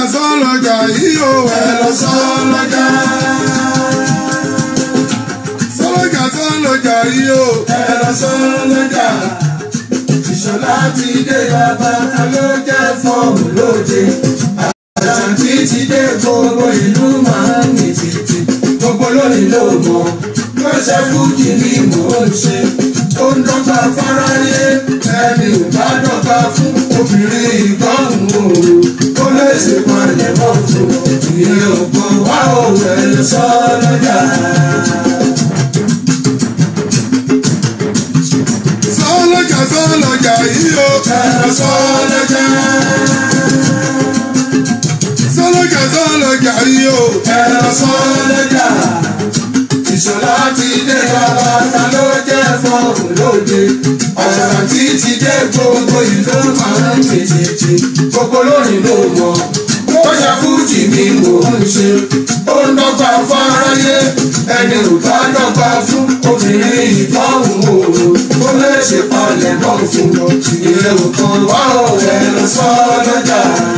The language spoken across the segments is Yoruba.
sọ́lọ́jà sọ́lọ́jà yìí o ẹ lọ sọ́lọ́jà. sọ́lọ́jà sọ́lọ́jà yìí o ẹ lọ sọ́lọ́jà. ìṣọ̀lá ti dé bàbá ta ló jẹ́ fọ́ọ̀mù lóde. àṣàntì ti dé gbogbo ìlú máa ń mì tìtì. gbogbo lónìí ló mọ̀ lọ́sẹ̀ fújì ni mò ń ṣe. ó ń dọ́gba fáráyé ẹni ò bá dọ́gba fún obìnrin ìgbọ́hùn òru. ó lè ṣe palẹ̀ mọ́ fún ìyẹn ògbó wá òwe sọ lọ́jà. sọ́lọ́jà sọ́lọ́jà yìí o ẹ lọ sọ́lọ́jà. sọ́lọ́jà sọ́lọ́jà yìí o ẹ lọ sọ́lọ́jà. ìṣọ̀lá ti dé bàbá ta ló jẹ́ fọ́ọ̀mù lóde. ọ̀sán tí ti dé gbogbo ìlú máa ń tètè. gbogbo lónìí ló mọ̀. ó ṣe fújì mi mò ń ṣe. ó ń dọ́gba fáráyé. ẹni ò bá dọ́gba fún obìnrin ìtọ́hún òru. ó lè ṣe palẹ̀ mọ́ fún un. ìyẹn ò kan wá òwe lọ sọ́ lọ́jà.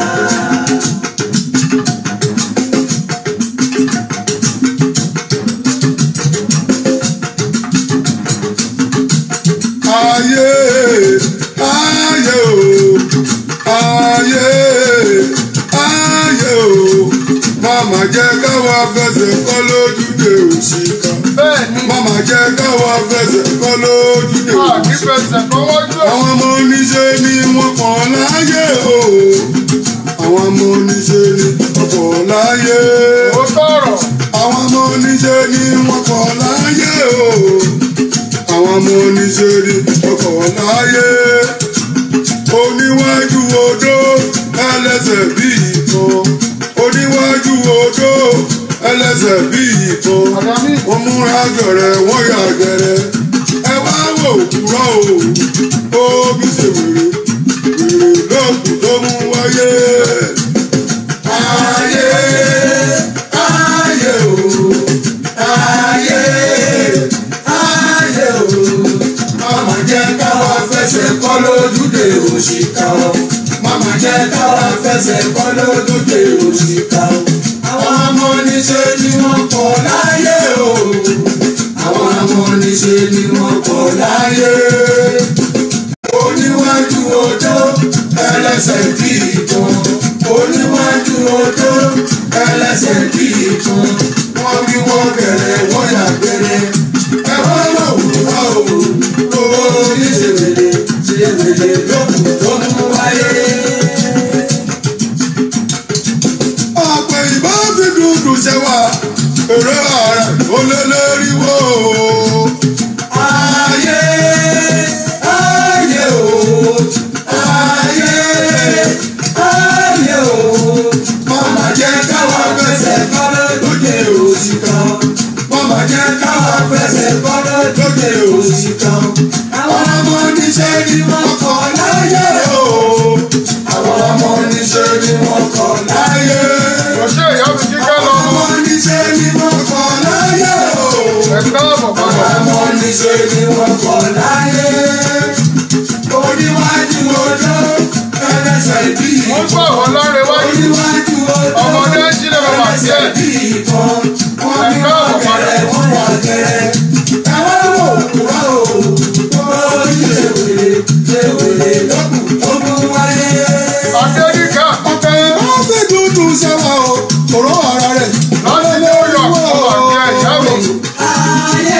ayé ayé o ayé ayé o màmá jẹ́ káwa fẹsẹ̀ kọ́ lójúde òṣìkà bẹ́ẹ̀ni màmá jẹ́ káwa fẹsẹ̀ kọ́ lójúde a òṣìkà. kì í fẹsẹ̀ kọ́wọ́jú ẹ̀. àwọn ọmọ oníṣẹ́ ni wọ́n pọ̀ láyé o àwọn ọmọ oníṣẹ́ ni wọ́n pọ̀ láyé ó tọrọ àwọn ọmọ oníṣẹ́ ni wọ́n pọ̀ láyé o àwọn ọmọ oníṣẹ́ ni wọ́n pọ̀ láyé oníwájú odó ẹlẹ́sẹ̀ bí ìtàn oníwájú odó ẹlẹ́sẹ̀ bí ìtàn àdámì wọ́n múra gẹ̀rẹ́ wọ́n yà gẹ̀rẹ́ ẹ wá wò kúrọ́ o ó bí ṣe wèrè wèrè lóògùn tó mú wáyé. ayé ayé o ayé ayé o mama jẹ́ káwa fẹsẹ̀ kọ́ lójúde òṣìkà o mama jẹ́ káwa fẹsẹ̀ kọ́ lójúde òṣìkà o àwọn ọmọ oníṣẹ́ ni wọ́n pọ̀ láyé o àwọn ọmọ oníṣẹ́ ni wọ́n pọ̀ láyé oníwájú odó ẹlẹ́sẹ̀ bí ìtàn oníwájú odó ẹlẹ́sẹ̀ bí ìtàn wọ́n bí wọ́n bẹ̀rẹ̀ wọ́n yà bẹ̀rẹ̀ ẹ wá lọ wùwá o owó oníṣèwèlé ṣèwèlé lókùn tó mú wáyé. ọ̀pẹ̀ ìbá fi dúdú ṣe wá èrè ààrẹ ó lé léríwó. ayé ayé o ayé ayé o mama jẹ́ káwa fẹsẹ̀ kọ́ lóde òsì kan mama jẹ́ káwa fẹsẹ̀ kọ́ lóde òsì kan àwọn ọmọ oníṣẹ́ ni wọ́n kọ́ láyé o àwọn ọmọ oníṣẹ́ ni wọ́n kọ́ láyé kò ṣe ìyá mi kíkẹ́ lọ àwọn ọmọ oníṣẹ́ ni wọ́n kọ́ láyé o ẹ káàbọ̀ padà. àwọn ọmọ oníṣẹ́ ni wọ́n kọ́ láyé. oníwájú odó ẹlẹ́sẹ̀ bí wọ́n gbọ́ àwọn láre wájú oníwájú odó ọmọdé ń sílẹ̀ bàbá ẹlẹ́sẹ̀ tiẹ̀. bí ìbọn wọ́n bí Ẹ̀ka wọ́n ọ̀pọ̀ gẹ̀rẹ́ wọ́n wà gẹ̀rẹ́. ẹ̀wọ́n wò kúrò o oníṣẹ́ wèrè ṣe wèrè lọ́kùn tó mú wáyé. adédìkà ọ̀pẹ̀ ìbá fi dúdú ṣe wá o òró ara rẹ̀ láti new york ọmọ àti ẹ̀yà mi. ayé.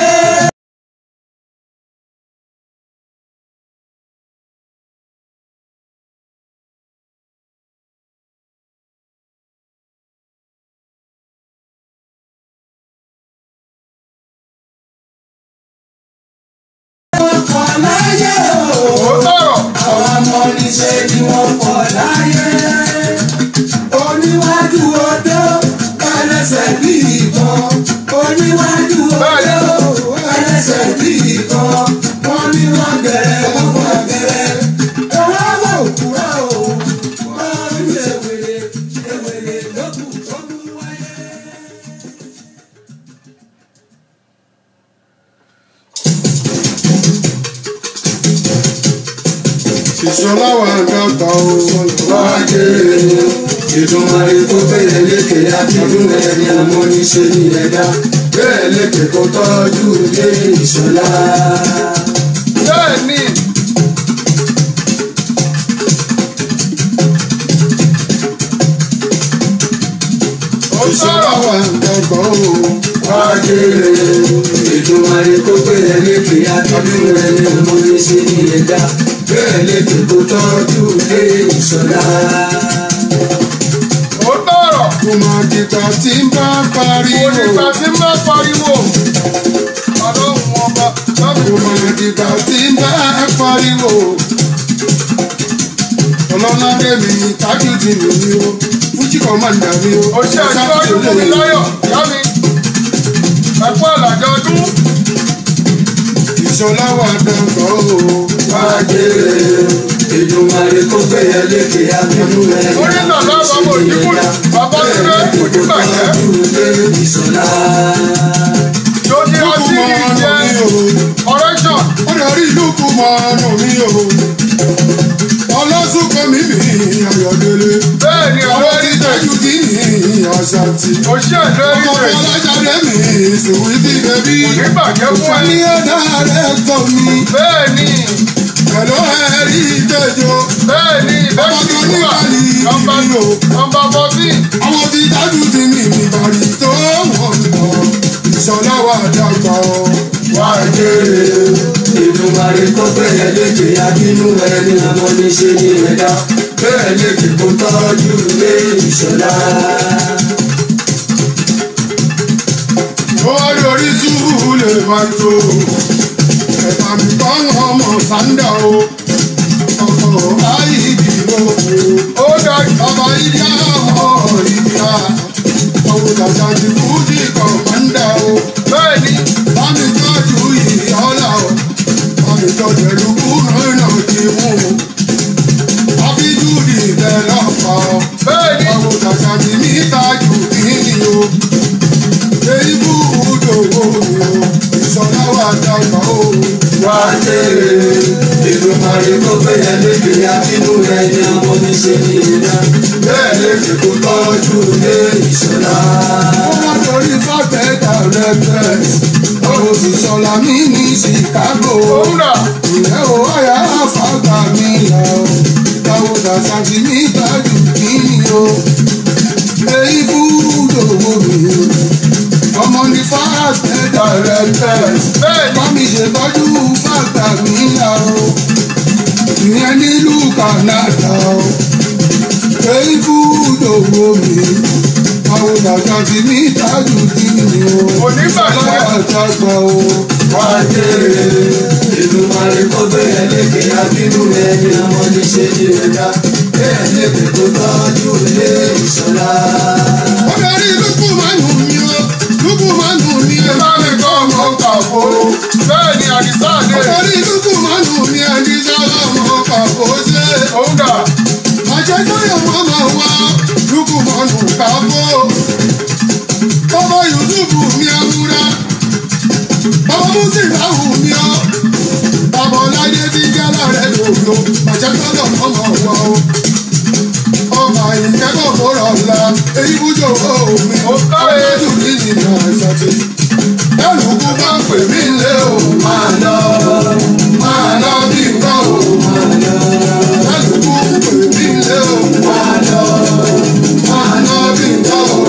wọ́n kọ́ láyé o. ó tọrọ àwọn ọmọ oníṣẹ́ ni wọ́n pọ̀ láyé. oníwájú odó ẹlẹ́sẹ̀ bí ìbọn. oníwájú odó ẹlẹ́sẹ̀ bí ìbọn. wọ́n ní wọ́n gẹ̀rẹ́ wọ́n fọ́ gẹ̀rẹ́. ẹ̀rọ wò kúrò o. wọ́n ń ṣe wèrè ṣe wèrè lókùn tó mú wáyé. ìṣọlá wà dọ́gba o. wájú ìdùnmọ̀rẹ́ kó bẹ̀rẹ̀ lékè akíndún ẹni ọmọ níṣẹ́ ní ẹ̀dá bẹ́ẹ̀ lékè kó tọ́jú dé ìṣọ̀lá. bẹ́ẹ̀ ni ó ìṣọlá sọ̀rọ̀ wà dọ́gba o. wájú ìdùnmọ̀rẹ́ kó bẹ̀rẹ̀ lékè akíndún ẹni ọmọ níṣẹ́ ní ẹ̀dá bẹ́ẹ̀ lékè kó tọ́jú dé ìṣọ̀lá. ó sọ̀rọ̀ kò máa dìgbà tí ń bá pariwo. onígbà tí ń bá pariwo ọlọ́run ọba lábì kò máa dìgbà tí ń bá pariwo. ọlọ́ládé mi tájúdì mi ni o fújì kọ́mándà mi o. ó ṣe àṣíwájú fún mi láyọ̀ ìyá mi ẹ̀kọ́ àlàjọ ọdún ìṣọlá wà dọ́gba o. wájú ìdùnmọ̀rẹ́ kó bẹ̀rẹ̀ lékè akíndún ẹni orí náà lábàá mọ̀ òdìbò bàbá sílẹ̀ kò ní bàjẹ́ ìṣọ̀lá. tó ní lókù ọtí mọ́ ní ọ̀nà jẹ́ mi o. correction ó darí lókù mọ́ ọ̀nà mi o. ọlọ́sùnkọ́ mi mi ayọ̀délé. bẹ́ẹ̀ ni ọwọ́ ọ̀rẹ́ ti ní tẹ̀ tájúdì ní àṣàtì. ó ṣe ẹ̀jẹ̀ ní ọmọ tẹ̀ ọlọ́jáde mi sùwí ti bẹ̀bí. kò ní bàjẹ́ fún ẹ ní ọ̀dà rẹ̀ tọ̀ mi. bẹ́ẹ̀ ni pẹ̀lú ẹ̀rí ìtẹ́jọ́. bẹ́ẹ̀ ni ọmọ tó ní ìbẹ́sí kálí nọ́mbà ìlú. nọ́mbà fourteen àwọn ti tájúdì ní ìbàdí tó wọ̀n lọ. ìṣọ̀lá wà dàgbà o. wájú ìdùnmọ̀rẹ́ kó bẹ̀rẹ̀ lékè akínú ẹni ọmọ níṣẹ́ ní ẹ̀dá bẹ́ẹ̀ lékè kó tọ́jú ilé ìṣọ̀lá. ó wá lórí túbú lè máa tó. ẹ̀fà mi kọ́ ọmọ sáńdà o. ọkọ̀ ayíbi ló kù. ó dájú bàbá ìdí àmọ́ ìdíyà. àwọn dàda ti fújì kọ̀ máńdà o. bẹ́ẹ̀ ni bámi tọ́jú ìyọ́lá o. bámi tọ́jú ẹ̀lúkú náà náà ti mú o. àbíjú di ìbẹ̀ lọ́pàá o. bẹ́ẹ̀ ni àwọn dàda ti ní ìtajú kíni o. èyí bú ìdòwò mi o. ìṣọ̀lá wà dàgbà o. wájú ìdùnmọ̀rẹ́ kó bẹ̀rẹ̀ lékè akínú ẹni ọmọ níṣẹ́ ní ẹ̀dá bẹ́ẹ̀ lékè kó tọ́jú ilé ìṣọ̀lá. wọ́n wá torí fọ́tẹ̀ẹ̀dà rẹ̀ bẹ́ẹ̀. àwọn òṣìṣọ́lá mi ní Chicago. òun rà Ǹjẹ́ o wáyà àfàgbà mi là o? Ìyàwó dàda ti ní ìtajú kíni o? Èyí búdò wo mi o? Ọmọ ní fáàtẹ̀ dàrẹ́tẹ̀. bẹ́ẹ̀ ni Bámi ṣètọ́jú fàgbà mi là o. Ìyẹn nílùú Kànádà o. Èyí búdò wo mi? Àwọn dàda ti ní ìtajú kíni o? Kò ní bàjẹ́. Àjàgbà o. wájú ìdùnmọ̀rẹ́ kó bẹ̀rẹ̀ lékè akínú ẹni ọmọ níṣẹ́ ní ẹ̀dá bẹ́ẹ̀ lékè kó tọ́jú ilé ìṣọ̀lá. Ọ̀dọ́rí lúkú máa nù mí o, lúkú máa nù mí o. bá mi kọ́ ọmọ kàfó bẹ́ẹ̀ ni àdìsá àdé Ọ̀dọ́rí lúkú máa nù mí ẹni sábà mọ̀ kàkó ṣe. òun rà Àjẹ́ tóyọ̀ máa ma wá, lúkú máa nù káfó. Bàbá Yusufu mi awúrá, bàbá Musilahu mi ọ́. Bàbá Ọláyé ti jẹ́ láàrẹ̀ lòlò, àjẹ́ tóyọ̀ máa ma wá o. Ọmọ ìkẹ́kọ̀ọ́ fọ́rọ̀ ńlá, èyí bújọ́ omi. Ó káre. Ọlọ́dún ní ìlú àṣàtì. Ẹlùkú bá ń pè mí lé o. máa lọ Máa lọ bí nǹkan o. Ẹlùkú ń pè mí lé o. máa lọ Máa lọ bí nǹkan o.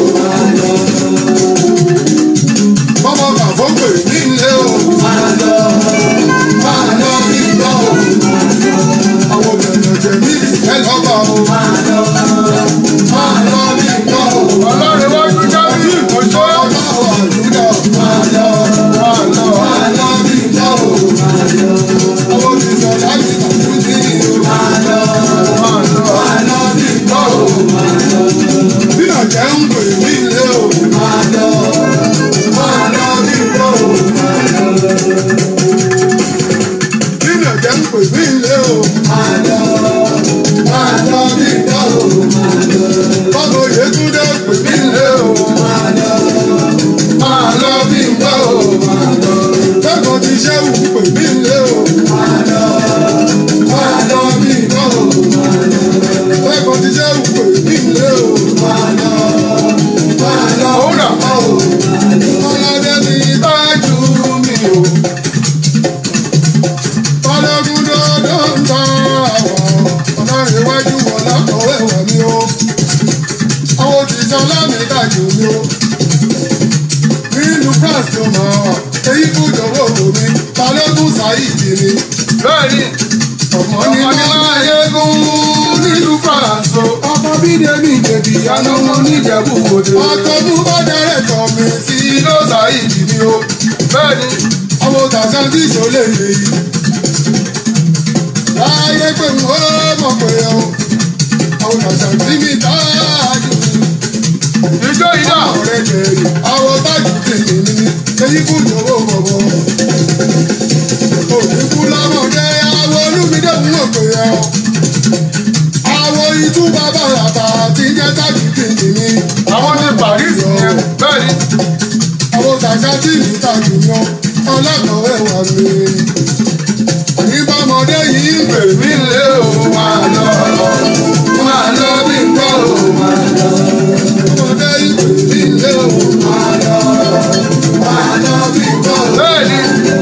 Bọ́bọ̀ kàfó pè mí lé o. máa lọ Máa lọ bí nǹkan o. Àwọn bẹ̀rẹ̀ jẹ̀ mí ìfẹ́ lọ́ba o. máa lọ Máa lọ bí nǹkan o. ọlọ́run wájú jábí òṣó Ọlọ́wọ̀ àdúrà. máa lọ máa lọ máa lọ bí nǹkan o máa lọ Àwọn òṣìṣẹ́ láti àtúntì o. máa lọ máa lọ máa lọ bí nǹkan o máa lọ Bí ọ̀jẹ̀ ń pè mí lé o. máa lọ máa lọ bí nǹkan o máa lọ Bí ọ̀jẹ̀ ń pè mí lé o. máa lọ máa lọ bí nǹkan o máa lọ Bọ́bọ̀ Yétúndé pè mí lé o. máa lọ Máa lọ bí nǹkan o. máa lọ Lẹ́kọ̀ọ́ ti ṣẹ́wù pè mí lé o. máa lọ máa lọ bí nǹkan mi o nínú france tó máa wà èyí fún ìjọba òwò mi balógun sáyìdì ni bẹ́ẹ̀ni ọmọ ní ọmọ ní máa máa yégún nílùú france o. ọmọ bídèmí ìjẹ̀bì ìyanu wọn níjẹ̀bú òde. àtọ́mú bá dẹ́rẹ̀ tọ́ mi sí ìlú sàyídì ni o. bẹ́ẹ̀ni àwọn tàṣà tí ìṣòlè lè yí. láyé pé mo mọ̀ pé o àwọn tàṣà tí mi táàjù ìjọ ìdá ọ̀rẹ́ jẹ̀rì àwọn táàjù tèmi ní èyí kú ìjọba bọ̀bọ̀. òkú lọ́mọdé àwọn olúmídé ń mọ̀ pé o àwọn itú bàbá àtà tí jẹ́ táàjù tèmi ní. àwọn ní paris yẹn bẹ́ẹ̀ni àwọn kàkà tí mi ta jùlọ ọlọ́kọ̀wé wà mí. Àyíbámọdé yìí ń pè èmi lé o máa lọ máa lọ bí n bọ́ o máa lọ. ọmọdé yìí pè mí lé o. máa lọ máa lọ bí n bọ́ o. bẹ́ẹ̀ni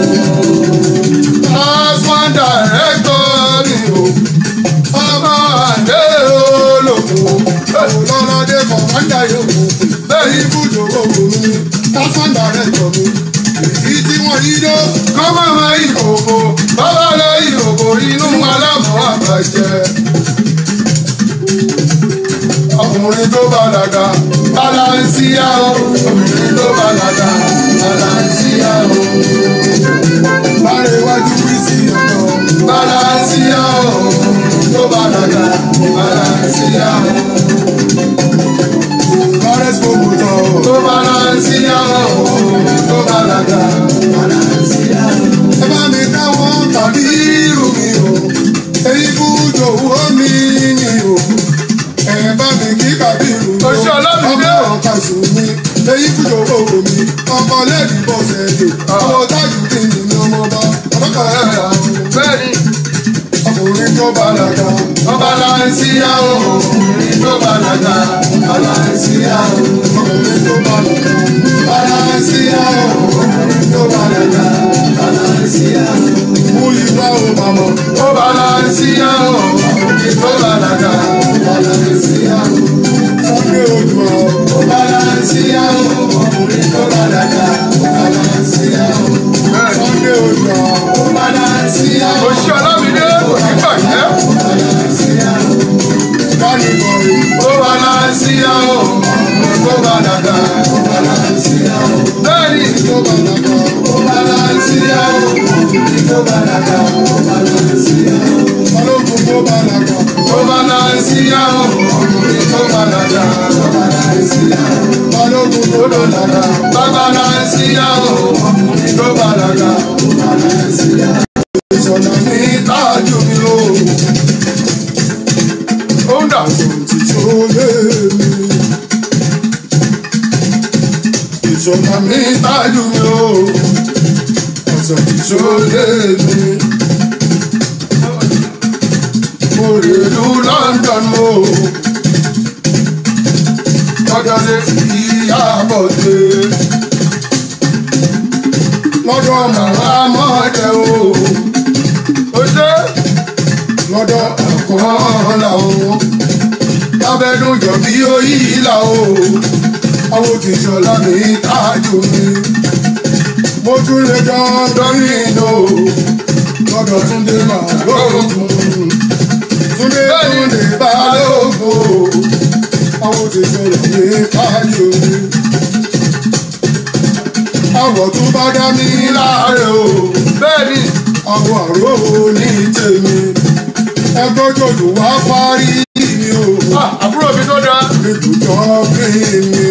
asman director mi o ọmọ àdé olóko. Olọ́lọ́dé kọ̀mándà yòókù. bẹ́ẹ̀ni Ibùdó ògùn mi, tásán dàrẹ́tọ̀ mi. Èyí tí wọ́n yí dó. kọ́mọ́ mọ ìkòkò bàbá lọ ìkòkò inú alámọ̀ àbàjẹ́. ọkùnrin tó bàlágà balansia o ọkùnrin tó bàlágà balansia o Bárẹ̀ iwájú wí sí ọ̀dọ̀. balansia o ọkùnrin tó bàlágà balansia o Bárẹ̀ sọ́kù tọ̀. tó balansia o ọkùnrin tó bàlágà balansia o. Ẹ bá mi dáwọ́ tàbí irú mi o. Èyí bùdó owó mi ni o. Ẹ bá mi kí Kàbírù o. Oṣù Ọlámídé. Ọmọ ọ̀kasùn mi. Èyí bùdó owó mi. Ọkọ lẹ́ẹ̀dì bọ̀sẹ̀ dè. Ọmọ tájù tí mi ni ọmọ bá. Ọlọ́kọ̀ ẹ̀ rà o. bẹ́ẹ̀ni. Ọkùnrin tó bàlágà. Ọba láńsíyá o, ọkùnrin tó bàlágà. Ọba láńsíyá o, Ọkùnrin tó bàlágà. ọba láńsíyá o, ọkùnrin tó bàlágà. Ọba láńsíyá o. Mú ìgbà o màmá. Ọba láńsíyá o, ọkùnrin tó bàlágà. Ọba láńsíyá o. Sunday Odùa. Ọba láńsíyá o, ọkùnrin tó bàlágà. Ọba láńsíyá o. Sunday Odùa. Ọba láńsíyá o. Oṣù Ọlámídé kò ní bàjẹ́. Ọba láńsíyá o. Danny Boy. Ọba láńsíyá o, ọkùnrin tó bàlágà. Ọba láńsíyá o. Bẹ́ẹ̀ni. Tó bàlágà. Balansia o, tó balaga, ó balansia o. Balógun tó bàlágà. Ó balansia o, ọkùnrin tó balaga, ó balansia o. Balógun tó Ó balaga, bá balansia o, ọkùnrin tó balaga, ó balansia o. ìṣọ̀lá ní Ní tájú mi o. Ó ń dà. ìṣòlè mi. Ìṣọ̀lá ní Ní tájú mi o. ọ̀sẹ̀ Ṣolé mi. Mo rè lu London o. Lọ́jọ́ lé ìyá àbọ̀dé. lọ́dọ̀ Màmá mọ́jẹ o. Ó ṣe lọ́dọ̀ kàn là o. Lábẹ́dún jọ bí oyí là o. Àwọn òtítọ́lá mi tájú mi. mo tún lè jọ Lórí ìlò lọ́dọ̀ Túndé màá lóògùn. Túndé Bẹ́ẹ̀ni Túndé balógun o. àwọn òṣìṣẹ́ rẹ̀ ní káyọ̀ mi. Àwọ̀ tó bá dá mi ní láàárẹ̀ o. Bẹ́ẹ̀ni àwọ̀ àrò ní ní tèmi. ẹgbẹ́ jòjò wá parí mi o. Ah, àbúrò mi tó dáa. Ibùdó bí mi.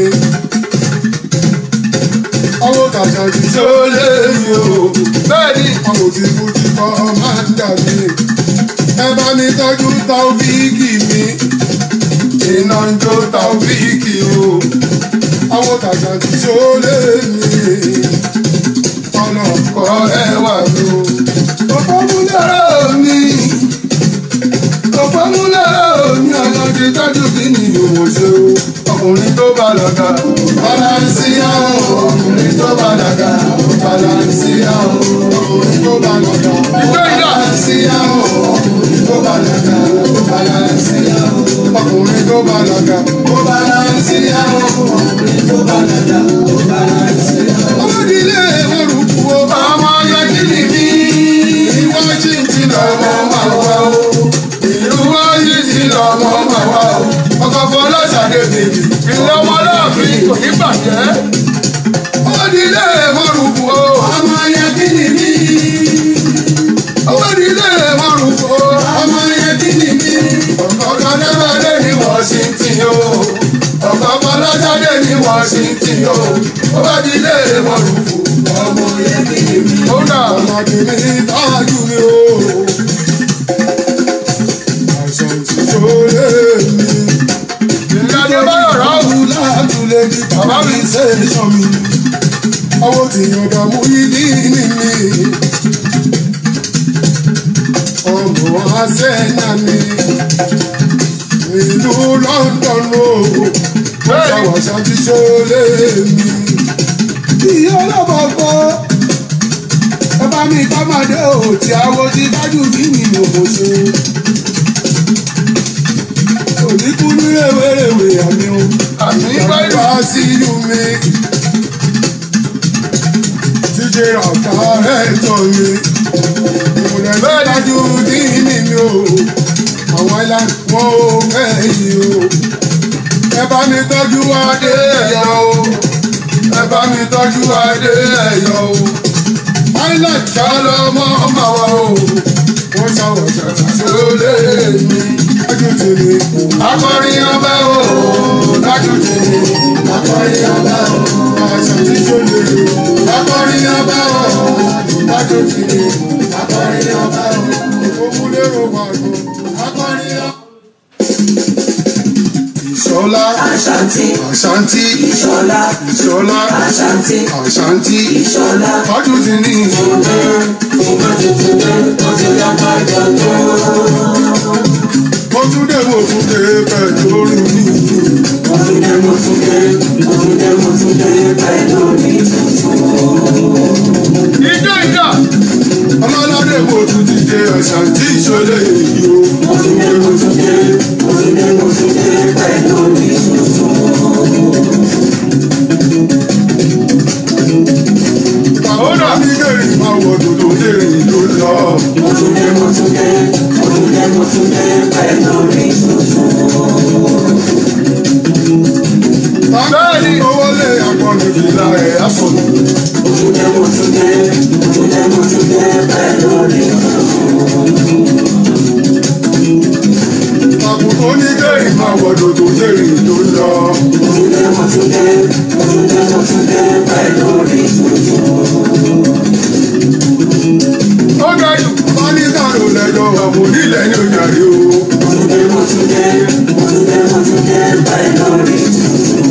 Àwọn tàṣà ti ṣe Ṣó lè mi o. Bẹ́ẹ̀ni àwọn tí fújì kọ́ máa ń dà mí. Ẹ bá mi tọ́jú táwíìkì mi. iná ń jó Taofíìkì o. Àwọn tàṣà ti ṣe ó lé mi. Ọ̀nà Kọ́ ẹwà mi o. ọ̀pọ̀ múlẹ̀. Lọ́rọ̀ mi. Ọ̀pọ̀ mú lọ́rọ̀ mi. Ọ̀nà ti tọ́jú kí ni òun ṣe o. Ọkùnrin tó bàlágà. Bàlánsíyá o. Ọkùnrin tó bàlágà. Bàlánsíyá o. Ọkùnrin tó bá lọ́dọ̀. Ìjọ ìjà. Bàlánsíyá o, ọkùnrin tó bàlágà, ó bàlánsíyá o. Ọkùnrin tó bá lọ́dọ̀. Ó bàlánsíyá o, ọkùnrin tó ọmọ máa wá o ìlú wáyé ti lọ́mọ máa wá o ọkọ̀ fọlọ́sàdé bèbí ilé ọmọ láàfin kò ní bàjẹ́ ó di ilé mọ́rùkù o ọmọ yẹn kí ni mí. ó di ilé mọ́rùkù o ọmọ yẹn kí ni mí. ọkọ̀ kan débẹ̀lẹ̀ ní Washington o ọkọ̀ fọlọ́sàdé ní Washington o ó bá di ilé mọ́rùkù ọmọ yẹn kí ni mí. ó dà ọmọdé mi tọ́jú mi o àìsàn ti ṣòro mi. ìrìnàjò báyọ̀ ráhùn látúlẹ̀ ní bàbá mi ṣe é sàn mi. ọwọ́ tí yọ̀dà mú ìdí ní mi. ọmọ àṣẹ́yà mi. ìlú London o. ṣàwàṣà ti ṣòro mi. ìyá ọlọ́mọ gbọ́. ẹ bá mi kọ́mọdé ò tí àwọn ti dájú kí ni mo mọ̀ ṣe. òníkú ní rèwerèwe àmì o. àmì báyìí. Bá sí yumi. Jíjẹ ọ̀tá ẹ̀ tọ̀ mi. Ìmùlẹ̀ tí dájú ní ní mi o. Àwọn ilá wọn ò fẹ́ yìí o. Ẹ bá mi tọ́jú adé ẹ̀yọ́ o. Ẹ bá mi tọ́jú adé ẹ̀yọ́ o. Island ká lọ mọ́ ọmọ wa o. Wọ́n ṣàwọ̀ ṣàṣà lólè mi. Dájú tì mí. Akọrin ọba o. Dájú tì mí. Akọrin ọba o. Àṣà tí tó lè lò. Akọrin ọba o. Dájú tì mí. Akọrin ọba o. Òmùlérò wà lọ. Akọrin ọba. Ìṣọlá. Àṣàntì, Àṣàntì. Ìṣọlá, Ìṣọlá. Àṣàntì, Àṣàntì. Ìṣọlá. Dájú tì mí. Ìgbà tuntun dé, ó ti yá ká jọ tó. Mo tún dé mo tún dé pẹ̀lú orin mi. Mo tún dé, mo tún dé, mo tún dé, mo tún dé pẹ̀lú mi tuntun. ìjọ ìjọ. Ọlọ́ládé mo tún ti dé Àṣàntì ìṣọlẹ̀ èyí o. Mo tún dé, mo tún dé, mo tún dé, mo tún dé pẹ̀lú mi tuntun. Bàbá mi lèrè máa wọ̀ dòdò lèrè ló lọ. Mo tún dé, mo tún dé, mo tún dé, mo tún dé pẹ̀lú mi tuntun. Bàbá mi owó lé àpọ̀nù fìlà ẹ̀ àfọ̀nù. Mo tún dé, mo tún dé, mo tún dé, mo tún dé pẹ̀lú mi tuntun. Àbùkù ní lèrè máa wọ̀ dòdò lèrè ló lọ. Mo tún dé, mo tún dé, mo tún dé, mo tún dé pẹ̀lú mi tuntun. ó ga jù. Bá ní dàrú lẹ́jọ́ àbò nílẹ̀ ní òjàre o. Mo tún dé, mo tún dé, mo tún dé, mo tún dé pẹ̀lú mi tuntun.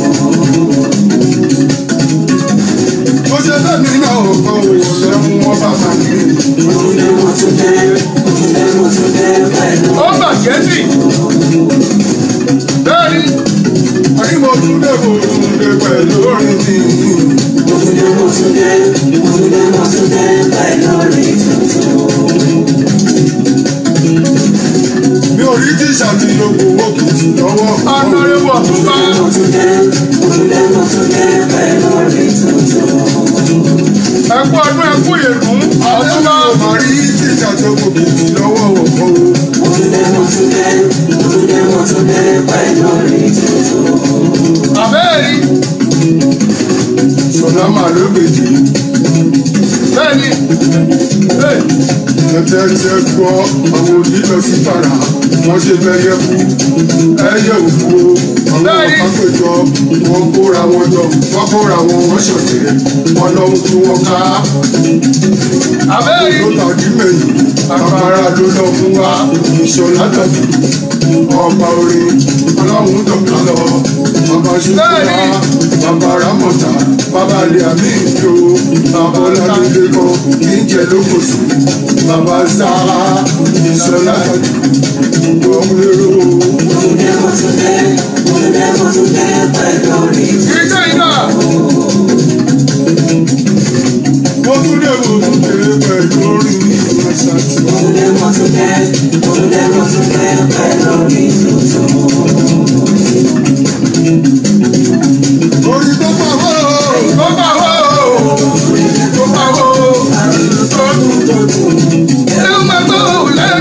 Mo ṣe fẹ́mi náà ọ̀kan òwò lẹ́mú wọn bàbá mi. Mo tún dé, mo tún dé, mo tún dé, mo tún dé pẹ̀lú ó bàjẹ́ sí. bẹ́ẹ̀ni Àní mo tún dé mo tún dé pẹ̀lú orin mi. Mo tún dé, mo tún dé, mo tún dé, mo tún dé pẹ̀lú mi tuntun. Mi ò rí tíṣà tí yòókù owó kìtì lọ́wọ́. ọ̀nàrẹ́wò ọ̀túnba. Mo tún dé, mo tún dé, mo tún dé pẹ̀lú mi tuntun. ẹ̀kú ọdún ẹ̀kú ìyèdún. Àwọn ọ̀túnba. ò máa rí tíṣà tí yòókù kìtì lọ́wọ́ ọ̀pọ̀ o. Mo tún dé, mo tún dé, mo tún dé, mo tún dé pẹ̀lú mi tuntun. àbẹ́ẹ̀rí. Ṣọlá máa ló gbèjì. bẹ́ẹ̀ni. Hey, Ẹ̀tẹ̀ tí ẹ gbọ́ àwọn òbí lọ sí tàrà. Wọ́n ṣe bẹ́yẹ kú. Ẹyẹ òkú o. Àwọn Bẹ́ẹ̀ni. ọ̀pá péjọ. Wọ́n kóra wọn jọ. Wọ́n kóra wọn wọ́n ṣọ̀tẹ̀. Wọ́n lọ́hùn tí wọ́n ká. àbẹ́ẹ̀rí. ló tàbí mẹ́yìn agbára ló lọ fún wa ìṣọ̀lá tàbí ọba orin ọlọ́run dọ̀gá lọ bàbá ṣùgbọ́n bàbá ramọ̀tà bàbá ilé àmì ìjó bàbá ọlọ́dúnlé kan kì í jẹ lókòsù bàbá sáà ìṣọ̀lá tàbí ọmọlérò Mo tún dé, mo tún dé, mo tún dé, mo tún dé pẹ̀lú mi tuntun. ìjọ ìjọ. mo tún dé mo tún dé pẹ̀lú orin àṣà tí Mo tún dé, mo tún dé, mo tún dé, mo tún dé pẹ̀lú mi tuntun. orin tó pàwọ́ tó bá wò ó. tó bá wò ó. Àrùn tó dùn tó dùn. ẹ ó máa gbọ́ òun lẹ́nu.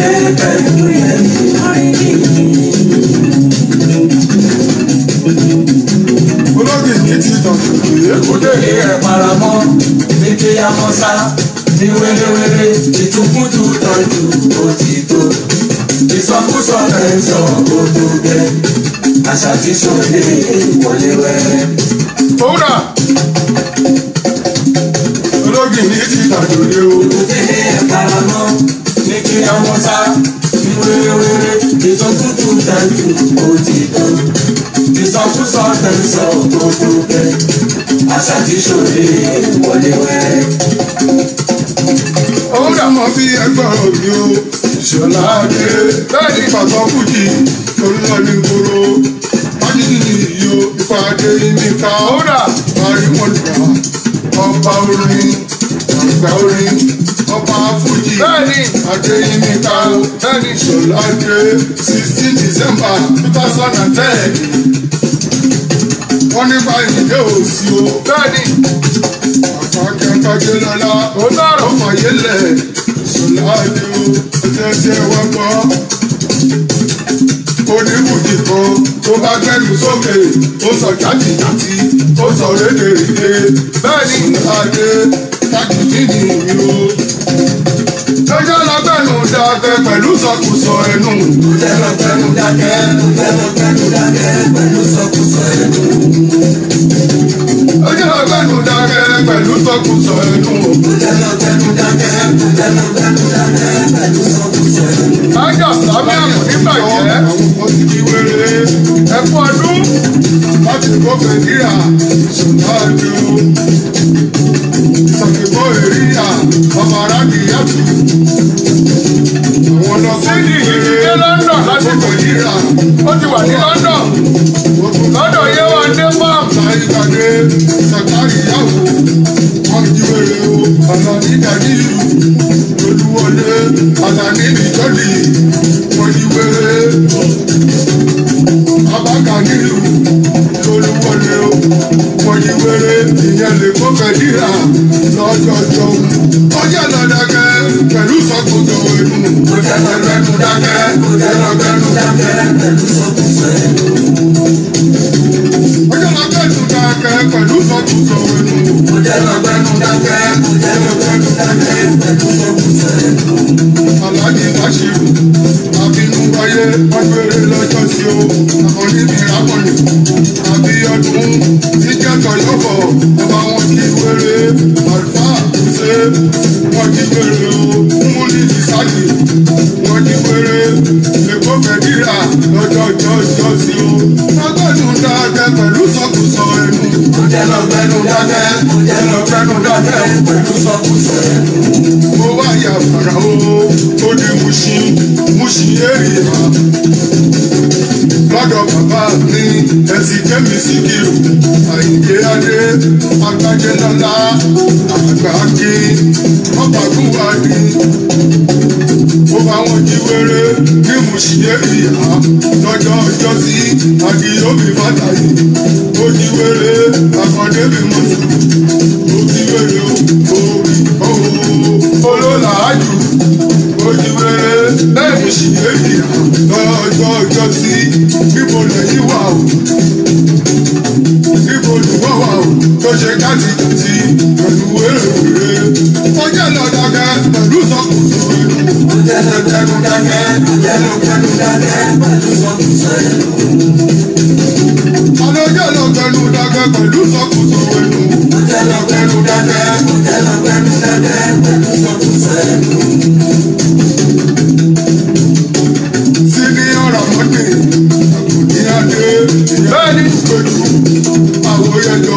dé pẹ̀lú yẹmi lórí mi. olóògì ní ti tọ̀tún pé Òde ní ẹ̀ paramọ́, ní kí a mọ́ sá, ní wéréwéré, ìtukùtù tọ́jú òtítọ́. Ìsọkúsọ ẹ̀ sọ gbogbo bẹ́ẹ̀, àṣà tí sòdè wọlé wẹ́rẹ́. òwúrà olóògì ní ti tọ̀tún pé o. Òde ní ẹ̀ paramọ́, ní kí a mọ́ sá, ní wéréwéré, ìsọkútù tọ́jú òtítọ́. Ìsọkúsọ ẹ̀ sọ gbogbo bẹ́ẹ̀, àṣà tí sòdè wọlé wẹ́rẹ́. òwúrà mọ bí ẹgbẹ́ òbí o. ìṣọ̀lá adé bẹ́ẹ̀ni pàtó fújì olùlọ ní gbòòrò. májèlé yìí o ìpàdé níta òwúrà parí wọn gbà ọba orin àgbà orin ọba fújì bẹ́ẹ̀ni adéyínníkà bẹ́ẹ̀ni ìṣọ̀lá adé sixteen december two thousand and ten wọ́n nípa ìdílé òsì o bẹ́ẹ̀ni àpákẹ́kọ̀ọ́jẹ́ lọ́la òótọ́ ọ̀rọ̀ ọmọ yẹlẹ̀ ìṣọ̀lá adé o ẹsẹ̀ ẹsẹ̀ wọ́n gbọ́ oníbùdí kan tó bá gbẹ́nu sókè ó sọ játijàti ó sọ rédèrèdè bẹ́ẹ̀ni ìṣọ̀lá adé tájìdì nìyí o lọ́jọ́ lọ́gbẹ̀nu dàgbẹ́ pẹ̀lú sọkùsọ ẹnu Tẹnugbẹnu dákẹ́, tẹnugbẹnu dákẹ́ pẹ̀lú sọkúsọ ẹnu. lọ́jọ́ lọ́gbẹ̀nu dàgbẹ́ pẹ̀lú sọkùsọ ẹnu Tẹnugbẹnu dákẹ́, tẹnugbẹnu dákẹ́ pẹ̀lú sọkúsọ ẹnu. ájà sábẹ́ àmọ̀ nígbàjẹ́ àwọn kan ti di wéré. ẹ̀kú ọdún láti kófẹ níra ṣùgbọ́n o. ìsọ̀kìbọ̀ èríyà ọmọ aráàlú yàtọ̀. àwọn lọ́kọ́ sídìí yìí ti dé London lásìkò yìí níra ó ti wà ní London lọ́dọ̀ Yéwándé farm láyégbàdé sàkárì yàwó wọn jí wéré o. àlàní dàníyù olúwọlé àlàní nìjọ́lì wọn jí wéré. abáka nílùú olúwọlé o. wọn jí wéré ìyẹn lè kó kẹ́díra lọ́jọ́jọ́. ọjọ́ lọ́dàkẹ́ pẹ̀lú sọ́kòtò ẹnu. Tẹnugbẹnu dákẹ́, tẹnugbẹnu dákẹ́ pẹ̀lú sọkúsọ ẹnu. ọjọ́ lọ́dàkẹ́ dàkẹ́ pẹ̀lú sọ́kòtò ẹnu. Tẹnugbẹnu dákẹ́, tẹnugbẹnu dákẹ́ pẹ̀lú sọkúsọ ẹnu. aláàjì báṣirù àbínú wáyé ọgbẹ́rẹ́ lọ́jọ́ sí o àwọn níbi ìrákọ̀nì àbí ọdún tí jẹ́tọ̀ yọ̀bọ̀ ọba wọn kí wéré àlùfáà ṣe wọn kí wéré o múlí ìsájì wọn kí wéré èkó fẹ̀díra lọ́jọ́ ọjọ́ sí o lọ́gọ́dún dáadẹ́ pẹ̀lú sọ́kùsọ ẹnu Tẹnugbẹnu dákẹ́, tẹnugbẹnu dákẹ́ pẹ̀lú sọkúsọ ẹnu. mo wá yà fara o ó di muṣi muṣi èrìyà lọ́dọ̀ bàbá mi ẹ̀sìn kẹ́mi síkìrù àyíké adé agbájé lọ́lá àgbàkí ọ̀pàgùnwádì ó bá wọn jí wéré ní muṣi èrìyà lọ́jọ́ ọjọ́ sí àdìyóbi fàtàyè ó jí wéré àkàndé mi mọ̀tò ó jí wéré o ó olólàájú ojúwèrè lẹ́yìn sí ènìyàn lọ́jọ́ ọjọ́ sí níbo lẹ́yìn wà o níbo lùwọ́ wà o tó ṣe kátìkàtì pẹ̀lú èrèwèrè ọjọ́ lọ́dọ̀gẹ́ pẹ̀lú sọkùsọ ẹnu Tẹnugbẹnu dákẹ́, tẹnugbẹnu dákẹ́ pẹ̀lú sọkúsọ ẹnu. alọ́jọ́ lọ́gbẹ̀nu dàgẹ́ pẹ̀lú sọkùsọ ẹnu Tẹnugbẹnu dákẹ́, tẹnugbẹnu dákẹ́ pẹ̀lú sọkúsọ ẹnu. sí ní ọ̀rọ̀ mọ́tì àkùnní adé Bẹ́ẹ̀ni. pẹ̀lú àwòyẹjọ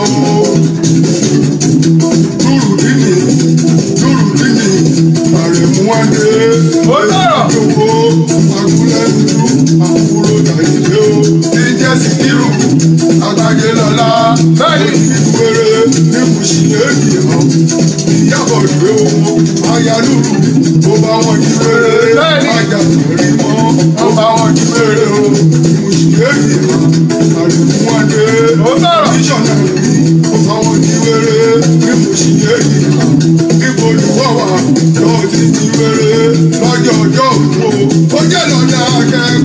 lúrù dínì lúrù dínì àrẹ̀múwádé Ó tọ̀rọ̀. owó agúnlẹ́dúdú àkúrò tàyílé o tí ń jẹ́ síkírù àgbàjẹ lọ́la Bẹ́ẹ̀ni. ìwéré ní kùsìlẹ̀ ènìyàn ìyàbọ̀ ìwé owó ayálùrù ó bá wọn jí wéré Bẹ́ẹ̀ni. ajá tẹ̀rí mọ́ ó bá wọn jí wéré o kùsìlẹ̀ ènìyàn àrẹ̀múwádé Ó tọ̀rọ̀. mísọ̀nà rí ó bá wọn jí wéré ní kùsìlẹ̀ ènìyàn níbo ni wọ́n wà lọ́ọ́ ti jí wéré lọ́jọ́ ọjọ́ òru o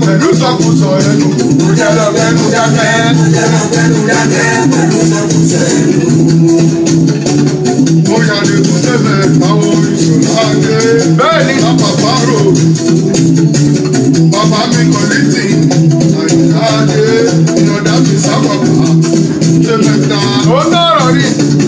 pẹ̀lú sọkùsọ ẹnu. Mo jẹ́ lọ gbẹnu dákẹ́. Mo jẹ́ lọ gbẹnu dákẹ́ pẹ̀lú sọkùsọ ẹnu. Mo yà lè kú tẹ́lẹ̀ táwọn ìṣòro adé. Bẹ́ẹ̀ni. Bàbá rò. Bàbá mi kọ̀ létí. Àyìnlá adé. Ìyọ̀dá fi sábàbà. Tẹ́mẹ̀ta. Ó tọrọ rí.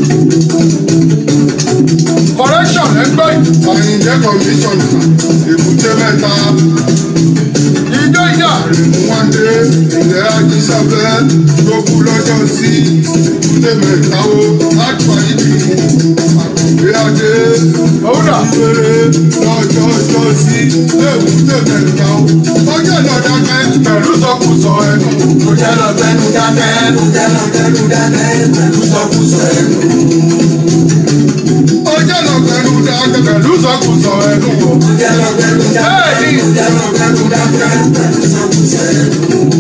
Correction ẹgbẹ́ yìí. Àyìnjẹ́ kọ̀míṣọ̀nà. Èbúté mẹ́ta. Ìjọ ìjà. Àrèmúwádé. Ilẹ̀ Ajísábẹ́. Tó kú lọ́jọ́ sí. Èbúté mẹ́ta o. Àgbà ìdí. Àkùngbé adé. Òwúrọ̀. Ìbéèrè lọ́jọ́ ọjọ́ sí. Èbúté mẹ́ta o. Ọjọ́ ìlọ́dàkẹ́. Pẹ̀lú sọkùsọ ẹnu. Mo jẹ́ lọ gbẹnu dákẹ́. Mo jẹ́ lọ gbẹnu dákẹ́ pẹ̀lú sọkùsọ ẹnu. Ọjọ́ ìlọ́gbẹ̀rú dákẹ́. Pẹ̀lú sọkùsọ ẹnu. Mo jẹ́ lọ gbẹnu dákẹ́. Bẹ́ẹ̀ni. Mo jẹ́ lọ gbẹnu dákẹ́ pẹ̀lú sọkùsọ ẹnu.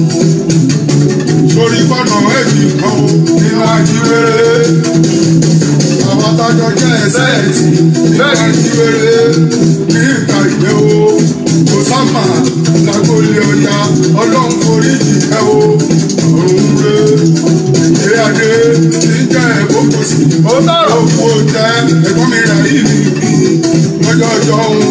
Torí gbọ́dọ̀ èjì kan o. Nínú ajíwèrè. Àwọn adájọ́ jẹ́ ẹsẹ̀ ẹ̀tì. Bẹ́ẹ̀ ni wéré ní ìka ìgbé o. Kò sámà lágbolé ọya. Ọlọ́run forí jìkẹ́ o. Ọ̀run re. Ìdílé adé ti jẹ́ ẹ̀kọ́ kò sí. Ó tọrọ. Òkú ò jẹ́ ẹ̀gbọ́n mi rà yìí mi bí. Lọ́jọ́ ọjọ́ òun.